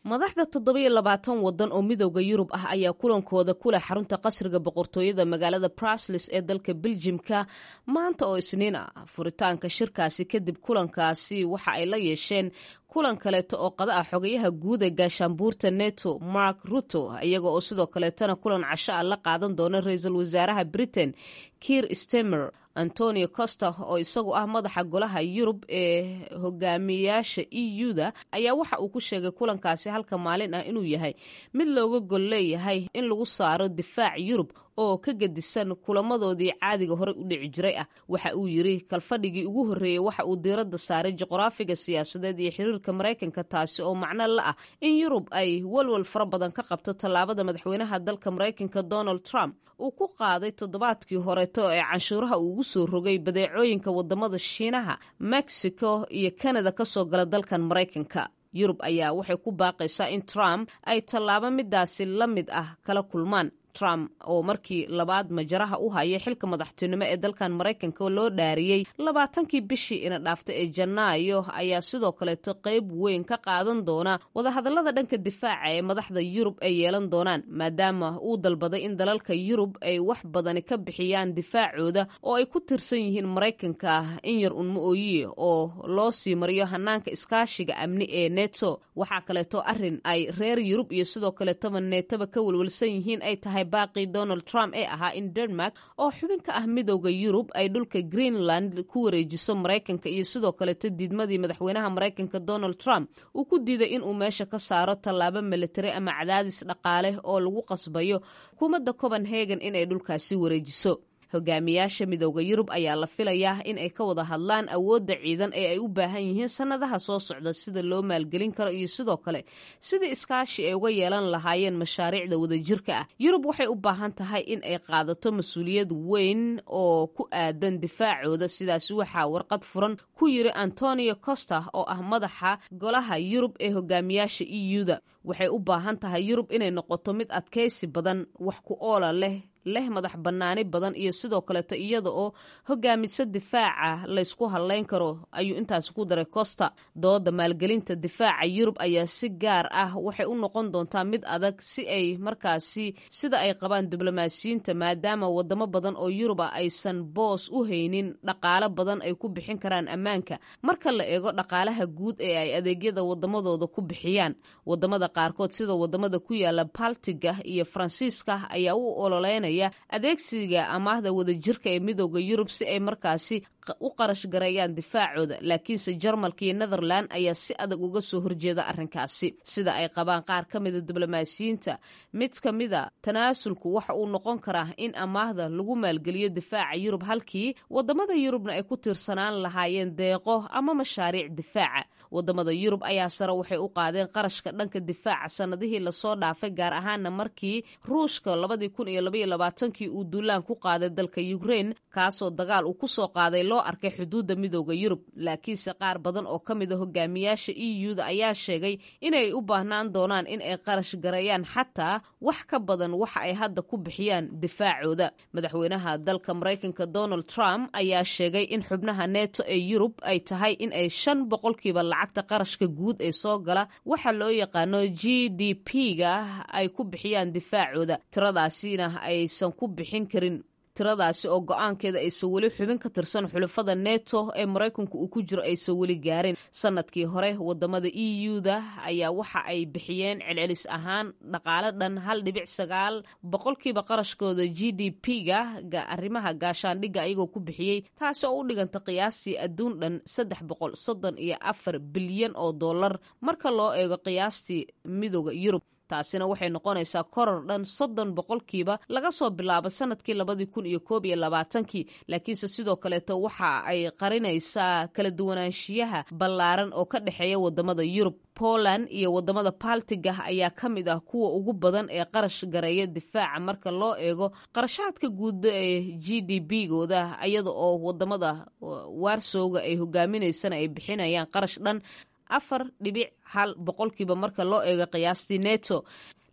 Speaker 1: madaxda toddobiyo labaatan waddan oo midooda yurub ah ayaa kulankooda kuleh xarunta qasriga boqortooyada magaalada bruslis ee dalka beljimka maanta oo isniin ah furitaanka shirkaasi kadib kulankaasi waxa ay la yeesheen kulan kaleeto oo qada ah xogayaha guud ee gaashaanbuurta neto mark ruto iyaga oo sidoo kaleetana kulan casho ah la qaadan doona ra-iisul wasaaraha britain kiir stemer antonio costa oo isagu ah madaxa golaha yurub ee hogaamiyayaasha e u-da ayaa waxa uu ku sheegay kulankaasi halka maalin ah inuu yahay mid looga gol leeyahay in lagu saaro difaac yurub oo ka gedisan kulamadoodii caadiga horey u dhici jiray ah waxa uu yiri kalfadhigii ugu horreeyey waxa uu diiradda saaray juqraafiga siyaasadeed iyo xiriirka maraykanka taasi oo macno la ah in yurub ay walwal fara badan ka qabto tallaabada madaxweynaha dalka maraykanka donald trump uu ku qaaday toddobaadkii horeeto ee canshuuraha uu ugu soo rogay badeecooyinka wadamada shiinaha mexico iyo kanada kasoo gala dalkan maraykanka yurub ayaa waxay ku baaqaysaa in trump ay tallaabo midaasi la mid ah kala kulmaan trump oo markii labaad majaraha u hayay xilka madaxtinimo ee dalkan maraykanka loo dhaariyey labaatankii bishii ina dhaafta ee janaayo ayaa sidoo kaleeto qeyb weyn ka qaadan doona wadahadallada dhanka difaaca ee madaxda yurub ay yeelan doonaan maadaama uu dalbaday in dalalka yurub ay wax badani ka bixiyaan difaacooda oo ay ku tirsan yihiin maraykanka in yar unma ooyiye oo loo sii mariyo hanaanka iskaashiga amni ee neto waxaa kaleeto arin ay reer yurub iyo sidoo kaleetoba neetaba ka welwelsan yihiin ay tahay baaqii donald trump ee ahaa in denmark oo xubin ka ah midowda yurub ay dhulka greenland ku wareejiso maraykanka iyo sidoo kaleto diidmadii madaxweynaha maraykanka donald trump uu ku diiday inuu meesha ka saaro tallaabo militari ama cadaadis dhaqaale oo lagu qasbayo xukuumadda copenhagen inay dhulkaasi wareejiso hogaamiyaasha midowda yurub ayaa la filayaa in ay ka wada hadlaan awoodda ciidan ee ay u baahan yihiin sannadaha soo socda sida loo maalgelin karo iyo sidoo kale sidii iskaashi ay uga yeelan lahaayeen mashaariicda wadajirka ah yurub waxay u baahan tahay in ay qaadato mas-uuliyad weyn oo ku aadan difaacooda sidaas waxaa warqad furan ku yiri antonio costa oo ah madaxa golaha yurub ee hogaamiyaasha e u-da waxay u baahan tahay yurub inay noqoto mid adkaysi badan wax ku oola leh leh madax bannaani badan iyo sidoo kaleeto iyada oo hogaamisa difaaca laysku hadlayn karo ayuu intaasi ku daray costa dooda maalgelinta difaaca yurub ayaa si gaar ah waxay u noqon doontaa mid adag si ay markaasi sida ay qabaan diblomaasiyiinta maadaama wadamo badan oo yurub ah aysan boos u haynin dhaqaalo badan ay ku bixin karaan ammaanka marka la eego dhaqaalaha guud ee ay adeegyada wadamadooda ku bixiyaan wadamada qaarkood sida wadamada ku yaala baltiga iyo faransiiska ayaa u ololeynaya adeegsiga amaahda wadajirka ee midooda yurub si ay markaasi u qarash gareeyaan difaacooda laakiinse jarmalka iyo netherland ayaa si adag uga soo horjeeda arrinkaasi sida ay qabaan qaar ka mida diblomaasiyiinta mid ka mida tanaasulku waxa uu noqon karaa in amaahda lagu maalgeliyo difaaca yurub halkii wadamada yurubna ay ku tiirsanaan lahaayeen deeqo ama mashaariic difaaca wadamada yurub ayaa sare waxay u qaadeen qarashka dhanka difaaca sanadihii lasoo dhaafay gaar ahaana markii ruushka labadii kun iyo labaiyo labaatankii uu duulaan ku qaaday dalka ukrain kaasoo dagaal uu kusoo qaaday loo arkay xuduudda midooda yurub laakiinse qaar badan oo ka mid a hogaamiyaasha e u-da ayaa sheegay inay u baahnaan doonaan in ay qarash gareeyaan xataa wax ka badan waxa ay hadda ku bixiyaan difaacooda madaxweynaha dalka maraykanka donald trump ayaa sheegay in xubnaha neto ee yurub ay tahay in ay shan boqolkiiba lacagta qarashka guud ee soo gala waxa loo yaqaano g d p-ga ay ku bixiyaan difaacooda tiradaasina aysan ku bixin karin tiradaasi oo go-aankeeda aysan weli xubin ka tirsan xulafada neto ee maraykanku uu ku jiro aysan weli gaarin sanadkii hore wadamada e u-da ayaa waxa ay bixiyeen celcelis ahaan dhaqaale dhan hal dhibic sagaal boqolkiiba qarashkooda g d p-ga arrimaha gaashaandhigga ayagoo ku bixiyey taasi oo u dhiganta qiyaastii adduun dhan saddex boqol soddon iyo afar bilyan oo dollar marka loo eego qiyaastii midooda yurub taasina waxay noqonaysaa koror dhan soddon boqolkiiba laga soo bilaabo sanadkii labadii kun iyo koob iyo labaatankii laakiinse sidoo kaleeto waxa ay qarinaysaa kala duwanaanshiyaha ballaaran oo ka dhexeeya wadamada yurub poland iyo wadamada baltiga ayaa ka mid ah kuwa ugu badan ee qarash gareeya difaaca marka loo eego qarashaadka guud ee g d b gooda iyada oo wadamada waarsowga ay hogaaminaysana ay bixinayaan qarash dhan afar dhibic hal boqolkiiba marka loo eego qiyaastii neto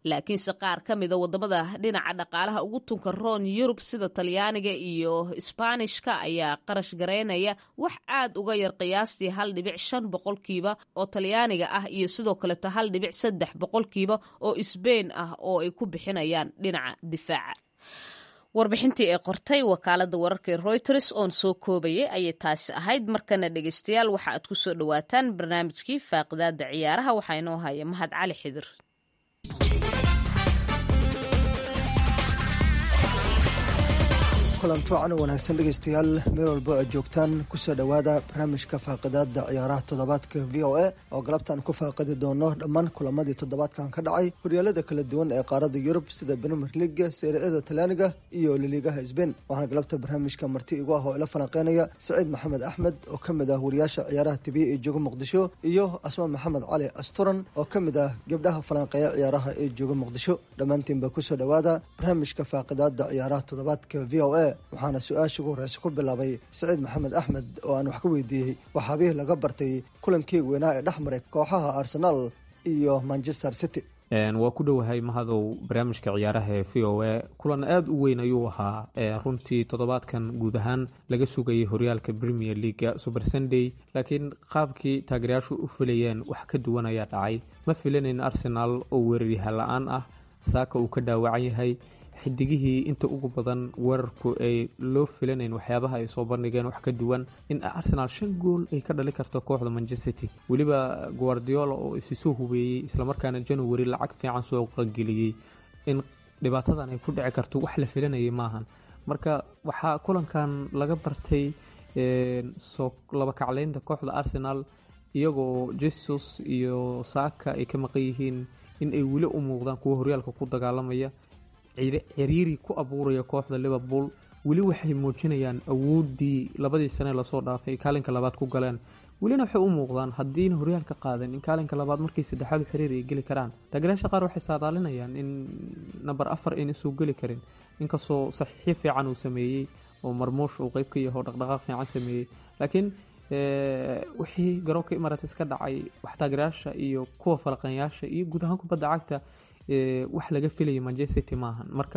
Speaker 1: laakiinse qaar ka mida wadamada dhinaca dhaqaalaha ugu tunka roon yurub sida talyaaniga iyo isbaanishka ayaa qarash gareynaya wax aad uga yar qiyaastii hal dhibic shan boqolkiiba oo talyaaniga ah iyo sidoo kaleeto hal dhibic saddex boqolkiiba oo isbein ah oo ay ku bixinayaan dhinaca difaaca warbixintii ee qortay wakaalada wararka reuters oon soo koobayay ayay taasi ahayd markana dhegeystayaal waxa aad ku soo dhowaataan barnaamijkii faaqidaada ciyaaraha waxaa inoo haya mahad cali xidir
Speaker 13: kulanti wacan wanaagsan dhegeystayaal meel walbo aad joogtaan kusoo dhowaada barnaamijka faaqidaada ciyaaraha toddobaadka v o a oo galabtaan ku faaqidi doono dhammaan kulamadii toddobaadkan ka dhacay horyaalada kala duwan ee qaarada yurub sida premier leaga seeriada talyaaniga iyo liliigaha sbain waxaana galabta barnaamijka marti igu ah oo ila falanqeynaya saciid maxamed axmed oo ka mid ah wariyaasha ciyaaraha tibiya ee jooga muqdisho iyo asma maxamed cali asturan oo ka mid ah gabdhaha falanqeeya ciyaaraha ee jooga muqdisho dhammaantiinba kusoo dhowaada barnaamijka faaqidaada ciyaaraha toddobaadka v o a waxaana su-aasha ugu horeysa ku bilaabay saciid maxamed axmed oo aan wax ka weydiiyey waxaabihii laga bartay kulankii weynaa ee dhex maray kooxaha arsenaal iyo manchester city
Speaker 14: waa ku dhowahay mahadow barnaamijka ciyaaraha ee v o a kulan aada u weyn ayuu ahaa runtii toddobaadkan guud ahaan laga sugayay horyaalka premier leaga super sunday laakiin qaabkii taageerayaashu u filayeen wax ka duwan ayaa dhacay ma filanayn arsenaal oo weeraryahan la-aan ah saaka uu ka dhaawacan yahay xidigihii inta ugu badan weerarku ay loo filanayn waxyaabaha ay soo bandhigeen wax ka duwan in arsenaal shan gool ay ka dhali karto kooxda manchester city weliba guardiola oo isi soo hubeeyey islamarkaana january lacag fiican soo qageliyey in dhibaatadan ay ku dhici karto wax la filanayay maahan marka waxaa kulankan laga bartay soo laba kacleynta kooxda arsenal iyagoo jesus iyo saaka ay ka maqan yihiin in ay weli u muuqdaan kuwa horyaalka ku dagaalamaya ciriiri ku abuuraya kooxda liverpool weli waxay muujinayaan awooddii labadii sane lasoo dhaafay kaalinka labaad ku galeen welina waxay u muuqdaan haddiina horyaalka qaadan in kaalinka labaad markii saddexaad u xiriir ay geli karaan taageerayaasha qaar waxay saadaalinayaan in namber afar ayna soo geli karin inkastoo saxiixyo fiican uu sameeyey oo marmuush uu qeyb ka yaho dhaqdhaqaaq fiican sameeyey laakiin wixii garoonka imarates ka dhacay wax taageerayaasha iyo kuwa falaqanyaasha iyo guud ahaan kubadda cagta wax laga filayay manchester city maahan marka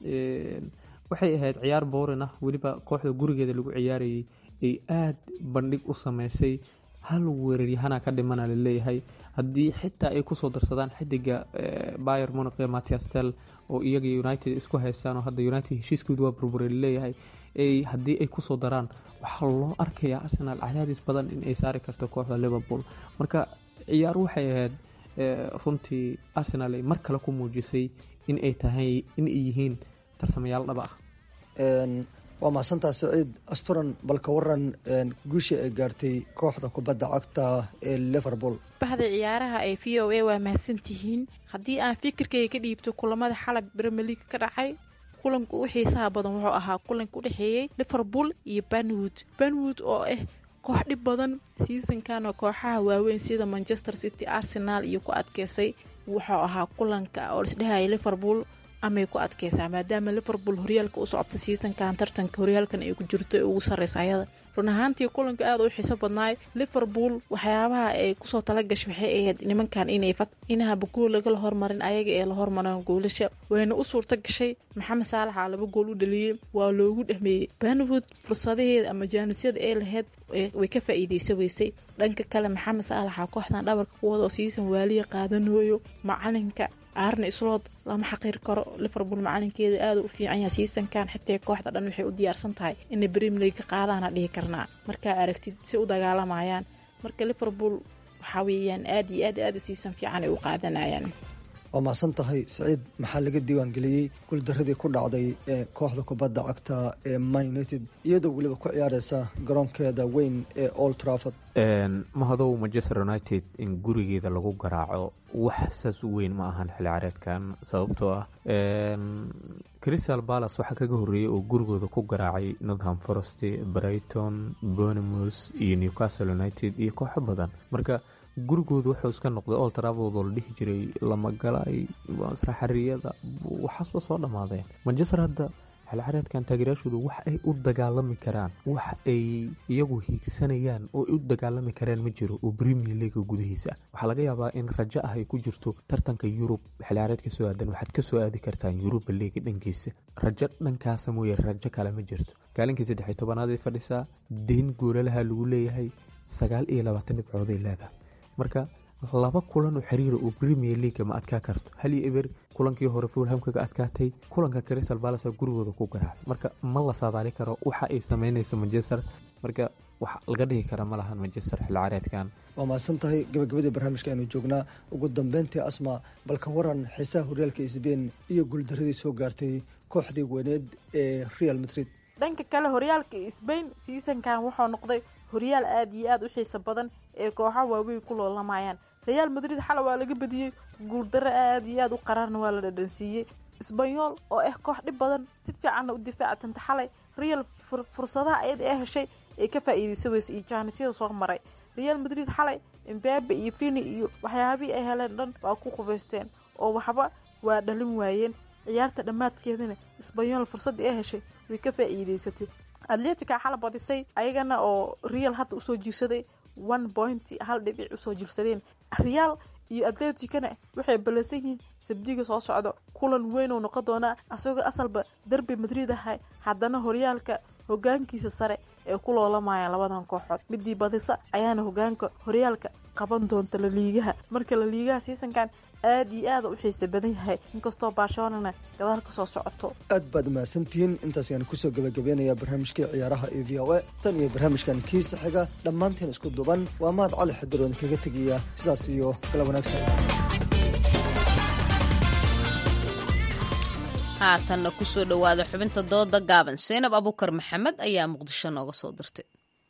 Speaker 14: waxay ahayd ciyaar boorin ah weliba kooxda gurigeeda lagu ciyaarayay ay aada bandhig u sameysay hal weeraryahana ka dhimana laleeyahay haddii xitaa ay kusoo darsadaan xidiga bayer moniq ee matias tel oo iyaga united isku haystaan oo hadda united heshiiskooda waa burbure laleeyahay haddii ay kusoo daraan waxaa loo arkayaa arsenal cadaadis badan in ay saari karto kooxda liverpool marka ciyaar waxay ahayd runtii arsenal ay mar kale ku muujisay in ay tahay in ay yihiin tarsamayaal dhaba ah
Speaker 13: waa mahadsantaa saciid asturan balka waran guusha ay gaartay kooxda kubadda cagta ee liverpool
Speaker 15: baxda ciyaaraha ee v o a waa mahadsantihiin haddii aan fikirkayga ka dhiibto kulamada xalab premier league ka dhacay kulanka ugu xiisaha badan wuxuu ahaa kulanka u dhexeeyey liverpool iyo banwood banwood oo ah koox dhib badan seasonkan oo kooxaha waaweyn sida manchester city arsenal iyo ku adkeysay wuxuu ahaa kulanka oo isdhehaya liverpool amay ku adkeysaa maadaama liverpool horyaalka u socota seasonkan tartanka horyaalkan ay ku jirto ee ugu sarreysa ayada run ahaantii kulanka aada u xiiso badnaay liverpool waxyaabaha ay kusoo talagashay waxay ahayd nimankan inay inahaba gool lagala hormarin ayaga ee la hormaran goolasha wayna u suurta gashay maxamed saalaxa laba gool u dhaliyey waa loogu dhexmeeyey banwood fursadaheeda ama jaanisyada ee laheyd way ka faa-iideysa weysay dhanka kale maxamed saalaxa kooxdan dhabarka kuwada oo season waaliya qaadanooyo macalinka aarna islood lama xaqiir karo liverpool macalinkeeda aada u fiican yahay seasonkan xitaa kooxda dhan waxay u diyaarsan tahay inay premier league ka qaadaana dhihi karnaa markaa aragtid si u dagaalamayaan marka liverpool waxaa weeyaan aada iyo aad aada season fiican ay u qaadanayaan
Speaker 13: waa mahadsan tahay saciid maxaa laga diiwaangeliyey guuldaradii ku dhacday ee kooxda kubadda cagta ee man united iyadoo weliba ku ciyaareysa garoonkeeda weyn ee old trafford
Speaker 14: mahadow manchester united in gurigeeda lagu garaaco wax saas u weyn ma ahan xilli careedkan sababtoo ah crystal palace waxaa kaga horreeyey oo gurigooda ku garaacay northam forest brighton bournemouth iyo newcastle united iyo kooxo badan marka gurigooda wuxuu iska noqday old trafford oo la dhihi jiray lamagalay xariyada waxaas waa soo dhammaadeen manchester hadda xilciyaareedkan taageerayaashoodu wax ay u dagaalami karaan wax ay iyagu hiigsanayaan oo ay u dagaalami karaan ma jiro oo premier leaga gudihiisa ah waxaa laga yaabaa in rajo ah ay ku jirto tartanka yurub xilciyaareedka soo aadan waxaad ka soo aadi kartaan yuruba leaga dhankiisa rajo dhankaasa mooye rajo kale ma jirto kaalinkii saddexiy tobanaad ay fadhisaa deyn goolalaha lagu leeyahay sagaal iyo labaatan dhibcooday leedahay marka laba kulan oo xiriira oo premier leaga ma adkaa karto hal iyo eber kulankii hore fulham kaga adkaatay kulanka crystal palace gurigooda ku garaacay marka ma la saadaali karo waxa ay sameynayso manchester marka wax laga dhigi kara ma lahan manchester xilciyaareedkan
Speaker 13: waa mahadsan tahay gabagabadii barnaamijka aynu joognaa ugu dambeyntii asma balka waran xiisaha horyaalka sbain iyo guuldaradii soo gaartay kooxdii weyneed ee real madrid
Speaker 15: dhanka kale horyaalka sbain seasonkan wuxuu noqday horyaal aada iyo aada u xiiso badan ee kooxaha waaweyn ku loolamayaan real madrid xala waa laga badiyey guuldaro aada iyo aada u qaraarna waa la dhadhansiiyey sbanyol oo ah koox dhib badan si fiicanna u difaactanta xalay real fursadaha ayada ee heshay ee ka faa-iideysa weyse iyo jaanisyada soo maray real madrid xalay imbabe iyo fini iyo waxyaabihii ay heleen dhan waa ku qubaysteen oo waxba waa dhalin waayeen ciyaarta dhammaadkeedana sbanyol fursaddii ay heshay way ka faa-iideysatay atletica xala badisay ayagana oo real hadda usoo jiirsaday one point hal dhibic usoo jirsadeen real iyo atleticana waxay ballansan yihiin sabdiga soo socdo kulan weyn oo noqon doonaa asagoo asalba derby madrid ahay haddana horyaalka hogaankiisa sare ee ku loolamayaan labadan kooxood midii badisa ayaana hogaanka horyaalka qaban doonta laliigaha marka laliigaha seasonkan aada iyo aada u xiisa badan yahay inkastoo barcelonana gadaal ka soo socoto
Speaker 13: aad baad mahadsantihiin intaas ayaan kusoo gabagabeynayaa barnaamijkii ciyaaraha ee v o a tan iyo barnaamijkan kiisa xiga dhammaantiin isku duban waa mahad cali xadiroon kaga tegaya sidaas iyo kala wanaagsan
Speaker 1: haatanna kusoo dhowaada xubinta dooda gaaban seynab abukar maxamed ayaa muqdisho nooga soo dirtay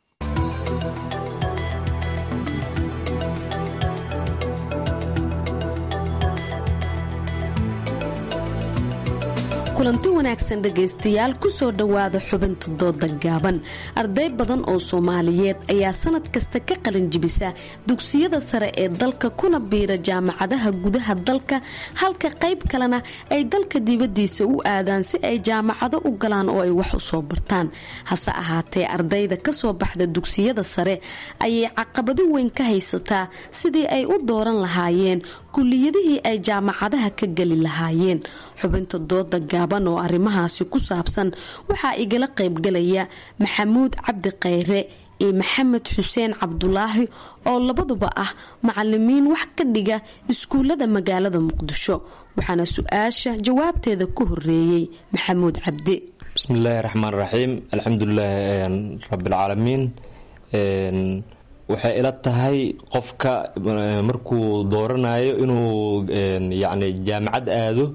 Speaker 16: kulanti wanaagsan dhegaystayaal kusoo dhowaada xubinta dooda gaaban arday badan oo soomaaliyeed ayaa sanad kasta ka qalin jibisa dugsiyada sare ee dalka kuna biira jaamacadaha gudaha dalka halka qayb kalena ay dalka dibadiisa u aadaan si ay jaamacado u galaan oo ay wax u soo bartaan hase ahaatee ardayda kasoo baxda dugsiyada sare ayay caqabado weyn ka haysataa sidii ay u dooran lahaayeen kuliyadihii ay jaamacadaha ka geli lahaayeen xubinta dooda gaaban oo arrimahaasi ku saabsan waxaa igala qaybgalaya maxamuud cabdi khayre iyo maxamed xuseen cabdulaahi oo labaduba ah macalimiin wax ka dhiga iskuullada magaalada muqdisho waxaana su-aasha jawaabteeda ku horeeyey maxamuud cabdi
Speaker 17: bismillaahi raxmaan raxiim alxamdulilaahi rabbilcaalamiin waxay ila tahay qofka markuu dooranayo inuu yacni jaamacad aado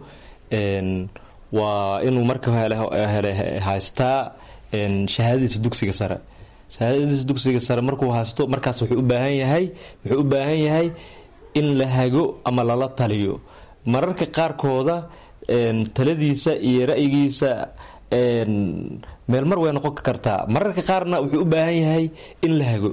Speaker 17: waa inuu marka hele haystaa shahaadadiisa dugsiga sare shahaadadiisa dugsiga sare markuu haysto markaas wuxuu u baahan yahay wuxuu u baahan yahay in la hago ama lala taliyo mararka qaarkooda taladiisa iyo ra-yigiisa meel mar way noqon kartaa mararka qaarna wuxuu u baahan yahay in la hago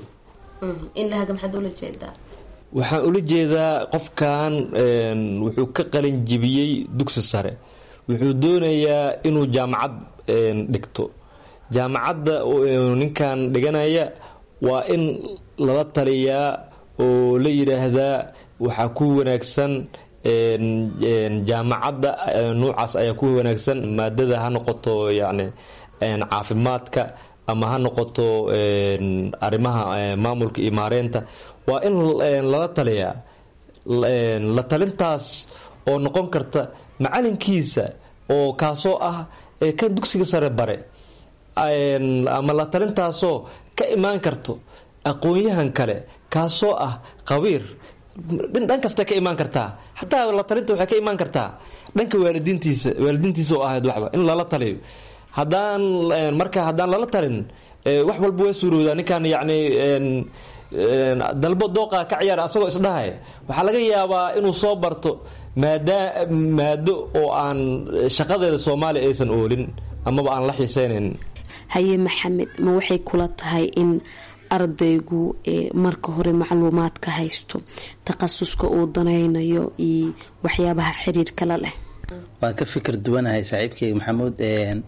Speaker 17: waxaan ula jeedaa qofkan wuxuu ka qalin jibiyey dugsi sare wuxuu doonayaa inuu jaamacad dhigto jaamacadda ninkan dhiganaya waa in lala taliyaa oo la yidhaahdaa waxaa ku wanaagsan jaamacadda nuucaas ayaa ku wanaagsan maadada ha noqoto yacni caafimaadka ama ha noqoto arrimaha maamulka iyo maareynta waa in lala taliyaa la talintaas oo noqon karta macalinkiisa oo kaasoo ah kan dugsiga sare bare ama la talintaasoo ka imaan karto aqoon-yahan kale kaasoo ah qabiir dhan kasta ka imaan kartaa xataa la talinta waxay ka imaan kartaa dhanka waalidiintiisa waalidiintiisa oo ahayd waxba in lala taliyo haddaan marka haddaan lala talin wax walba waa suurowdaa ninkan yacni dalbo dooqa ka ciyaara asagoo isdhahay waxaa laga yaabaa inuu soo barto maada maado oo aan shaqadeeda soomaaliya aysan oolin amaba aan la xiiseynayn
Speaker 16: haye maxamed ma waxay kula tahay in ardaygu marka hore macluumaad ka haysto takhasuska uu danaynayo iyo waxyaabaha xiriirkala leh
Speaker 18: waan ka fikir duwanahay saaxiibkeyga maxamuud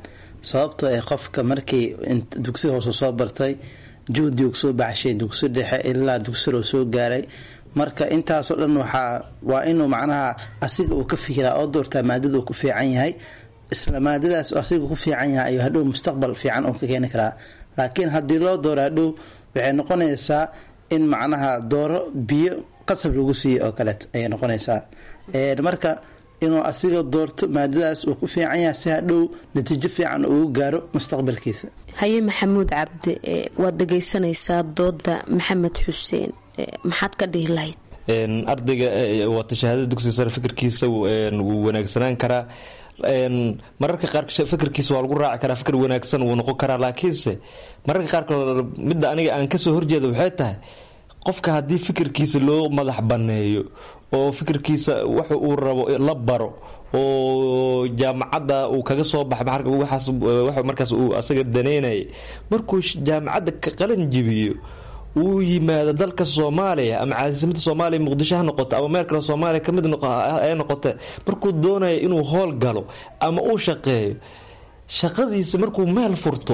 Speaker 18: sababtoo ay qofka markii dugsi hoose soo bartay juhdigu soo baxshay dugsi dhexe ilaa dugsiloo soo gaaray marka intaasoo dhan waxaa waa inuu macnaha asiga uu ka fikiraa oo doortaa maadada uu ku fiican yahay isla maadadaas asiga ku fiican yahay ayuu hadhow mustaqbal fiican uu ka keeni karaa laakiin haddii loo dooro hadhow waxay noqonaysaa in macnaha dooro biyo qasab lagu siiyey oo kaleet ayay noqonaysaa marka inuu asiga doorto maadadaas uu ku fiican yahay si hadhow natiijo fiican ugu gaaro mustaqbalkiisa
Speaker 16: haye maxamuud cabdi waad dhegaysanaysaa dooda maxamed xuseen maxaad ka dhihi lahayd
Speaker 17: ardayga waata shahaadada dugsiga sare fikirkiisa wuu wanaagsanaan karaa mararka qaar fikirkiisa waa lagu raaci karaa fikir wanaagsan wuu noqon karaa laakiinse mararka qaarkood midda aniga aan kasoo horjeeda waxay tahay qofka haddii fikirkiisa loo madax banneeyo oo fikirkiisa wax uu rabo la baro oo jaamacadda uu kaga soo baxa markaas uu asaga daneynaya markuu jaamacadda ka qalin jibiyo uu yimaado dalka soomaaliya ama caasimadda soomaaliya muqdisho ha noqoto ama meel kale soomaaliya kamid ay noqote markuu doonayo inuu howl galo ama uu shaqeeyo shaqadiisa markuu meel furto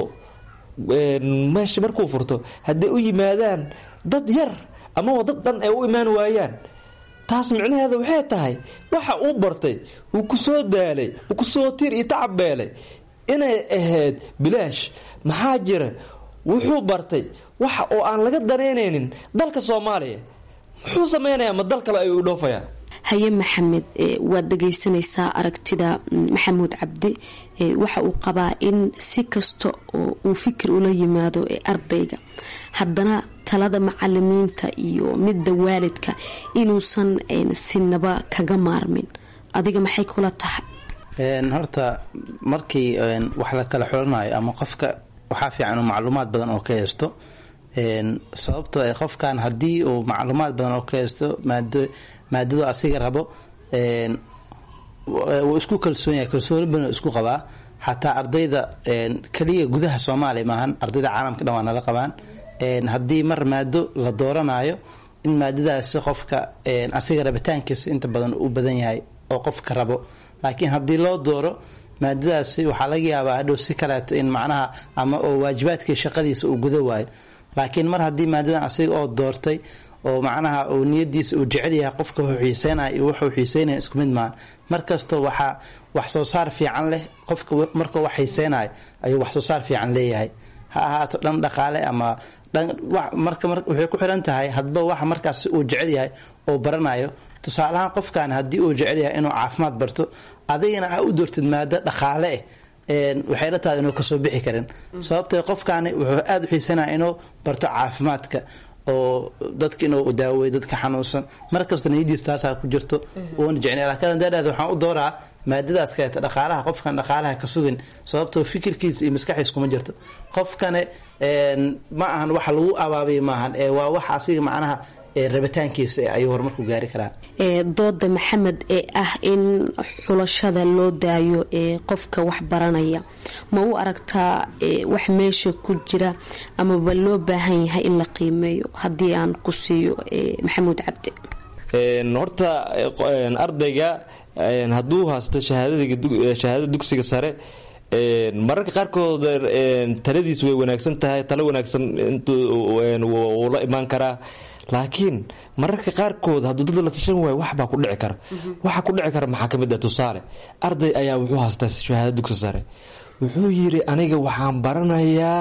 Speaker 17: meesha markuu furto hadday u yimaadaan dad yar amaba dad dhan ay u imaan waayaan taas micnaheeda waxay tahay waxa uu bartay uu kusoo daalay uu kusoo tiir iyo tacabeelay inay ahayd bilaash maxaa jira wuxuu bartay waxa oo aan laga danaynaynin dalka soomaaliya muxuu sameynayaa ma dal kale ayuu dhoofaya
Speaker 16: haye maxamed waad dhegaysanaysaa aragtida maxamuud cabdi waxa uu qabaa in si kasta oo uu fikir ula yimaado ee ardayga haddana talada macalimiinta iyo midda waalidka inuusan sinaba kaga maarmin adiga maxay kula tahay
Speaker 18: horta markii wax la kala xulanayo ama qofka waxaa fiican uu macluumaad badan oo ka haysto sababtoo ay qofkan haddii uu macluumaad badan oo ka haysto maadadu asiga rabo wuu isku kalsoon yahay kalsooni badan isku qabaa xataa ardayda keliya gudaha soomaaliya maahan ardayda caalamka dhan waa nala qabaan haddii mar maado la dooranayo in maadadaasi qofka asiga rabitaankiisa inta badan u badan yahay oo qofka rabo laakiin haddii loo dooro maadadaasi waxaa laga yaabaa hadhow si kaleeto in macnaha ama oo waajibaadkii shaqadiisa uu guda waayo laakiin mar haddii maadadan asiga oo doortay oo macnaha uu niyadiisa uu jecel yahay qofka wuxuu xiiseynaya iyo wuxuu xiiseynaya isku mid maaha markasta waxaa wax soo saar fiican leh qofka markuu wax xiiseynayo ayuu wax soo saar fiican leeyahay ha ahaato dhan dhaqaale ama marka waxay ku xiran tahay hadba waxa markaas uu jecel yahay oo baranayo tusaalahaan qofkan haddii uu jecel yahay inuu caafimaad barto adigana a u doortid maado dhaqaale eh waxay la tahay inuu kasoo bixi karin sababtee qofkaani wuxuu aada u xiisanaya inuu barto caafimaadka oo dadka inuu daaweyo dadka xanuunsan markasta niyadiis taasaa ku jirto uuna jecnay laakiin daadhaada waxaan u dooraa maadadaas kaleeta dhaqaalaha qofkan dhaqaalaha ka sugin sababtoo fikirkiisa iyo maskaxiis kuma jirto qofkane ma ahan waxa lagu abaabay maahan ee waa wax asiga macnaha rabitaankiisa ayuu horumarku gaari karaa
Speaker 16: dooda maxamed ee ah in xulashada loo daayo ee qofka wax baranaya ma u aragtaa wax meesha ku jira amaba loo baahan yahay in la qiimeeyo haddii aan ku siiyo maxamuud cabdi
Speaker 17: horta ardayga hadduu haysto shahaadada dugsiga sare mararka qaarkood taladiis way wanaagsan tahay talo wanaagsan wuu la imaan karaa laakiin mararka qaarkood hadduu dad la tashan waayo waxbaa ku dhici kara waxa ku dhici kara maxaa kamid ah tusaale arday ayaa wuxuu haystaa shahaada dugsi sare wuxuu yiri aniga waxaan baranayaa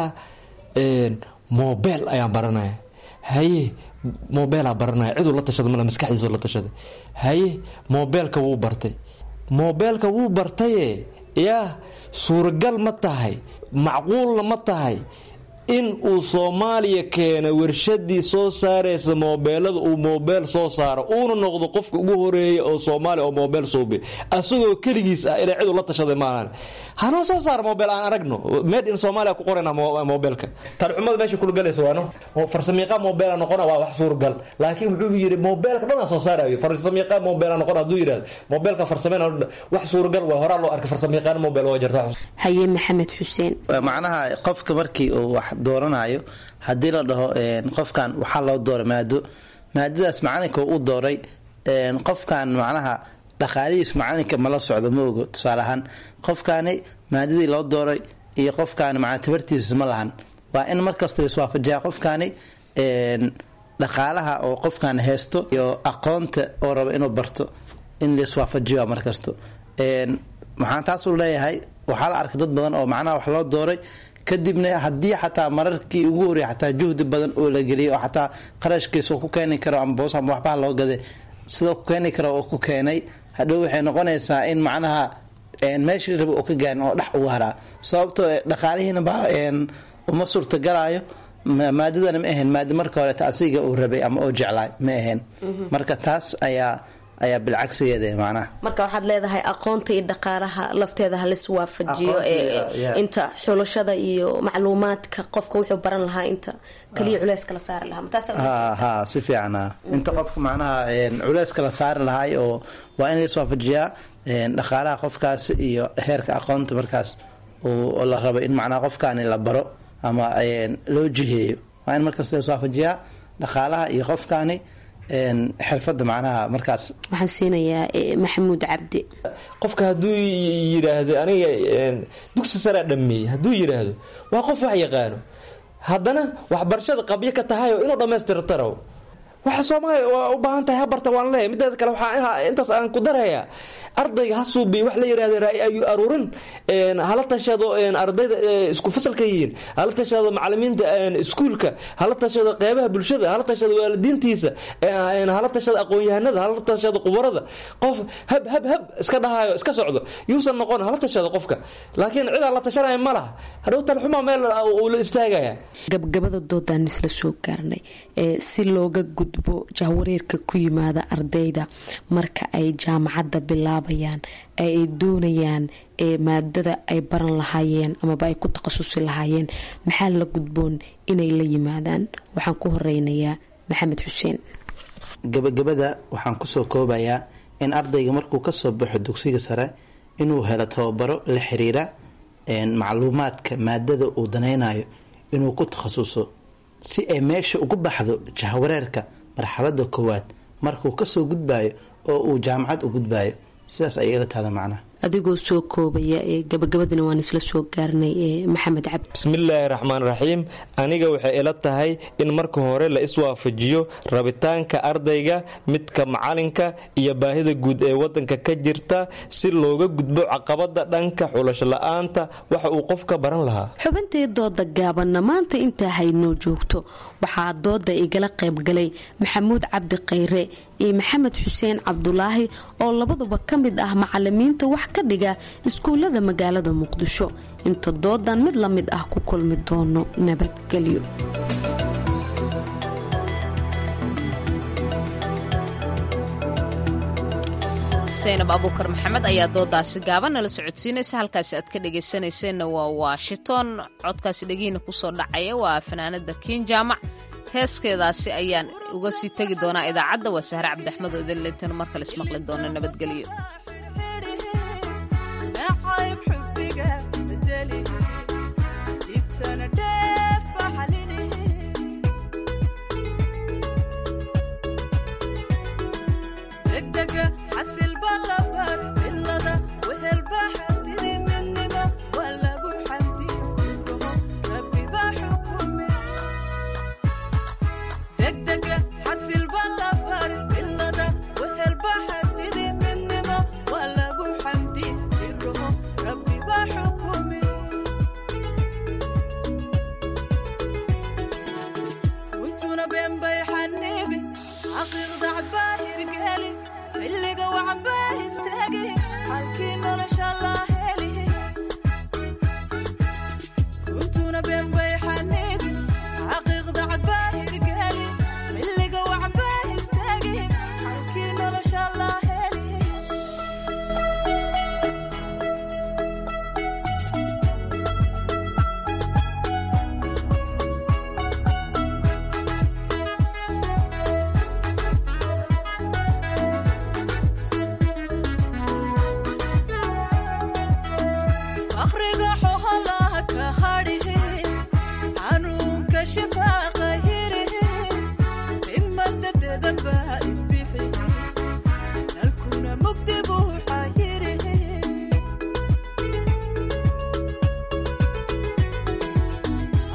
Speaker 17: mobel ayaan baranaya haye mobeelaa baranaya ciduu la tashada male maskaxdiisu la tashaday haye mobeelka wuu bartay mobeelka wuu bartaye yaa suuragal ma tahay macquulna ma tahay in uu soomaaliya keena warshadii soo saaraysa moobeelada uu moobeel soo saaro uuna noqdo qofka ugu horeeya oo soomaaliya oo moobeel suubi asagoo keligiis ah inay cidu la tashaday maahan hanoo soo saara moobeel aan aragno made in soomaaliya ku qorayna moobeelka tarcumada meesha kulgalaysa waano farsamiiqa moobeela noqona waa wax suuragal laakiin wuxuu yidhi moobeelka dhanaa soo saarayo farsamiiqa moobeela noqon hadduu yidhahdo moobeelka farsameyn wax suuragal waa horaa loo arkay farsamiiqaan moobeel waa jirta
Speaker 16: haye maxamed xuseen
Speaker 18: macnaha qofka markii uu wax dooranayo haddii la dhaho qofkan waxaa loo dooray maado maadadaas macalinka u dooray qofkan macnaha dhaqaalihiis macalinka mala socdo ma ogo tusaale ahaan qofkani maadadii loo dooray iyo qofkaani macnaa tabartiisa ma lahan waa in markasta laiswaafajiyaa qofkaani dhaqaalaha oo qofkan haysto iyo aqoonta oo raba inuu barto in laiswaafajiyo markasto maxaan taasuu leeyahay waxaa la arkay dad badan oo macnaha wax loo dooray kadibna haddii xataa mararkii ugu horreeyay xataa juhdi badan oo la geliyay oo xataa qarashkiisa ku keeni karo ama boos ama waxbaha loo gaday sidoo ku keeni karo oo ku keenay hadhow waxay noqonaysaa in macnaha meeshii raba oo ka gaarin oo dhex ugu haraa sababtoo dhaqaalihiina ba uma suurtagalaayo maadadana ma ahayn maada marka horeeta asiga uu rabay ama oo jeclaay ma ahayn marka taas ayaa ayaa bilcagsigeeda macnaha
Speaker 16: marka waxaad leedahay aqoonta iyo dhaqaalaha lafteeda halis waafajiyo inta xulashada iyo macluumaadka qofka wuxuu baran lahaa inta kaliya culeyska la saari lahaa
Speaker 18: ha si fiican inta qofka macnaha culeyska la saari lahaay oo waa in laiswaafajiyaa dhaqaalaha qofkaas iyo heerka aqoonta markaas oo la rabo in macnaha qofkaani la baro ama loo jiheeyo waa in markaas laiswaafajiyaa dhaqaalaha iyo qofkaani xirfada macnaha markaas
Speaker 16: waxaan siinayaa maxamuud cabdi
Speaker 17: qofka hadduu yidhaahdo aniga dugsi saraa dhameeyey hadduu yidhaahdo waa qof wax yaqaano haddana waxbarashada qabyo ka tahay oo inuu dhammaystirtaro waxa soomaaliya waa u baahan tahay habarta waan leeyahy mideeda kale waxaa intaas aan ku darayaa ardayga ha suubiy wax la yidhahda raay ayuu aruurin hala tashado ardayda isku fasalka yihiin hala tashado macalimiinta iskuulka hala tashado qeybaha bulshada hala tashado waalidiintiisa hala tashado aqoon-yahanada hala tashado qubarada qof hab hab hab iska dhahayo iska socdo yuusan noqon hala tashado qofka laakiin cid aan la tashanaya ma laha hadhow talxuma meel uu la istaagaya
Speaker 16: gabgabada doodaan isla soo gaarnay si looga gudbo jahwareerka ku yimaada ardayda marka ay jaamacadda bilaab ay doonayaan maadada ay baran lahaayeen amaba ay ku takhasusi lahaayeen maxaa la gudboon inay la yimaadaan waxaan ku horeynayaa maxamed xuseen
Speaker 18: gabagabada waxaan kusoo koobayaa in ardayga markuu kasoo baxo dugsiga sare inuu helo tababaro la xiriira macluumaadka maadada uu danaynayo inuu ku takhasuso si ay meesha ugu baxdo jahwareerka marxalada koowaad markuu kasoo gudbayo oo uu jaamacad u gudbayo sidaas ayay ila tahda macnaha
Speaker 16: adigoo soo koobaya gabagabadana waan isla soo gaarnay maxamed cabdi
Speaker 17: bismillaahi raxmaan raxiim aniga waxay ila tahay in marka hore la iswaafajiyo rabitaanka ardayga midka macalinka iyo baahida guud ee wadanka ka jirta si looga gudbo caqabada dhanka xulasho la-aanta waxa uu qofka baran lahaa
Speaker 16: xubintii dooda gaabanna maanta intaa haynoo joogto waxaa dooda igala qaybgalay maxamuud cabdi khayre iyo maxamed xuseen cabdulaahi oo labaduba ka mid ah macalimiinta wax ka dhiga iskuullada magaalada muqdisho inta doodan mid la mid ah ku kulmi doono nabadgelyo
Speaker 1: saynab abuukar maxamed ayaa doodaasi gaaban nala socodsiinaysa halkaasi aad ka dhegaysanayseena waa washington codkaasi dhegiina kusoo dhacaya waa fanaanada kiin jaamac heeskeedaasi ayaan uga sii tegi doonaa idaacadda waa sahre cabdiaxmed oo idinleetana mar kale ismaqli doona nabadgelyo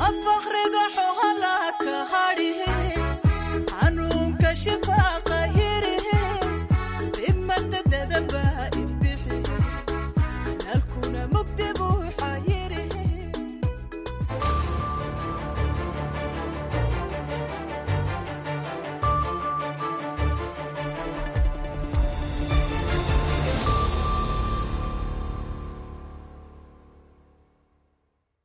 Speaker 19: waa fakhriga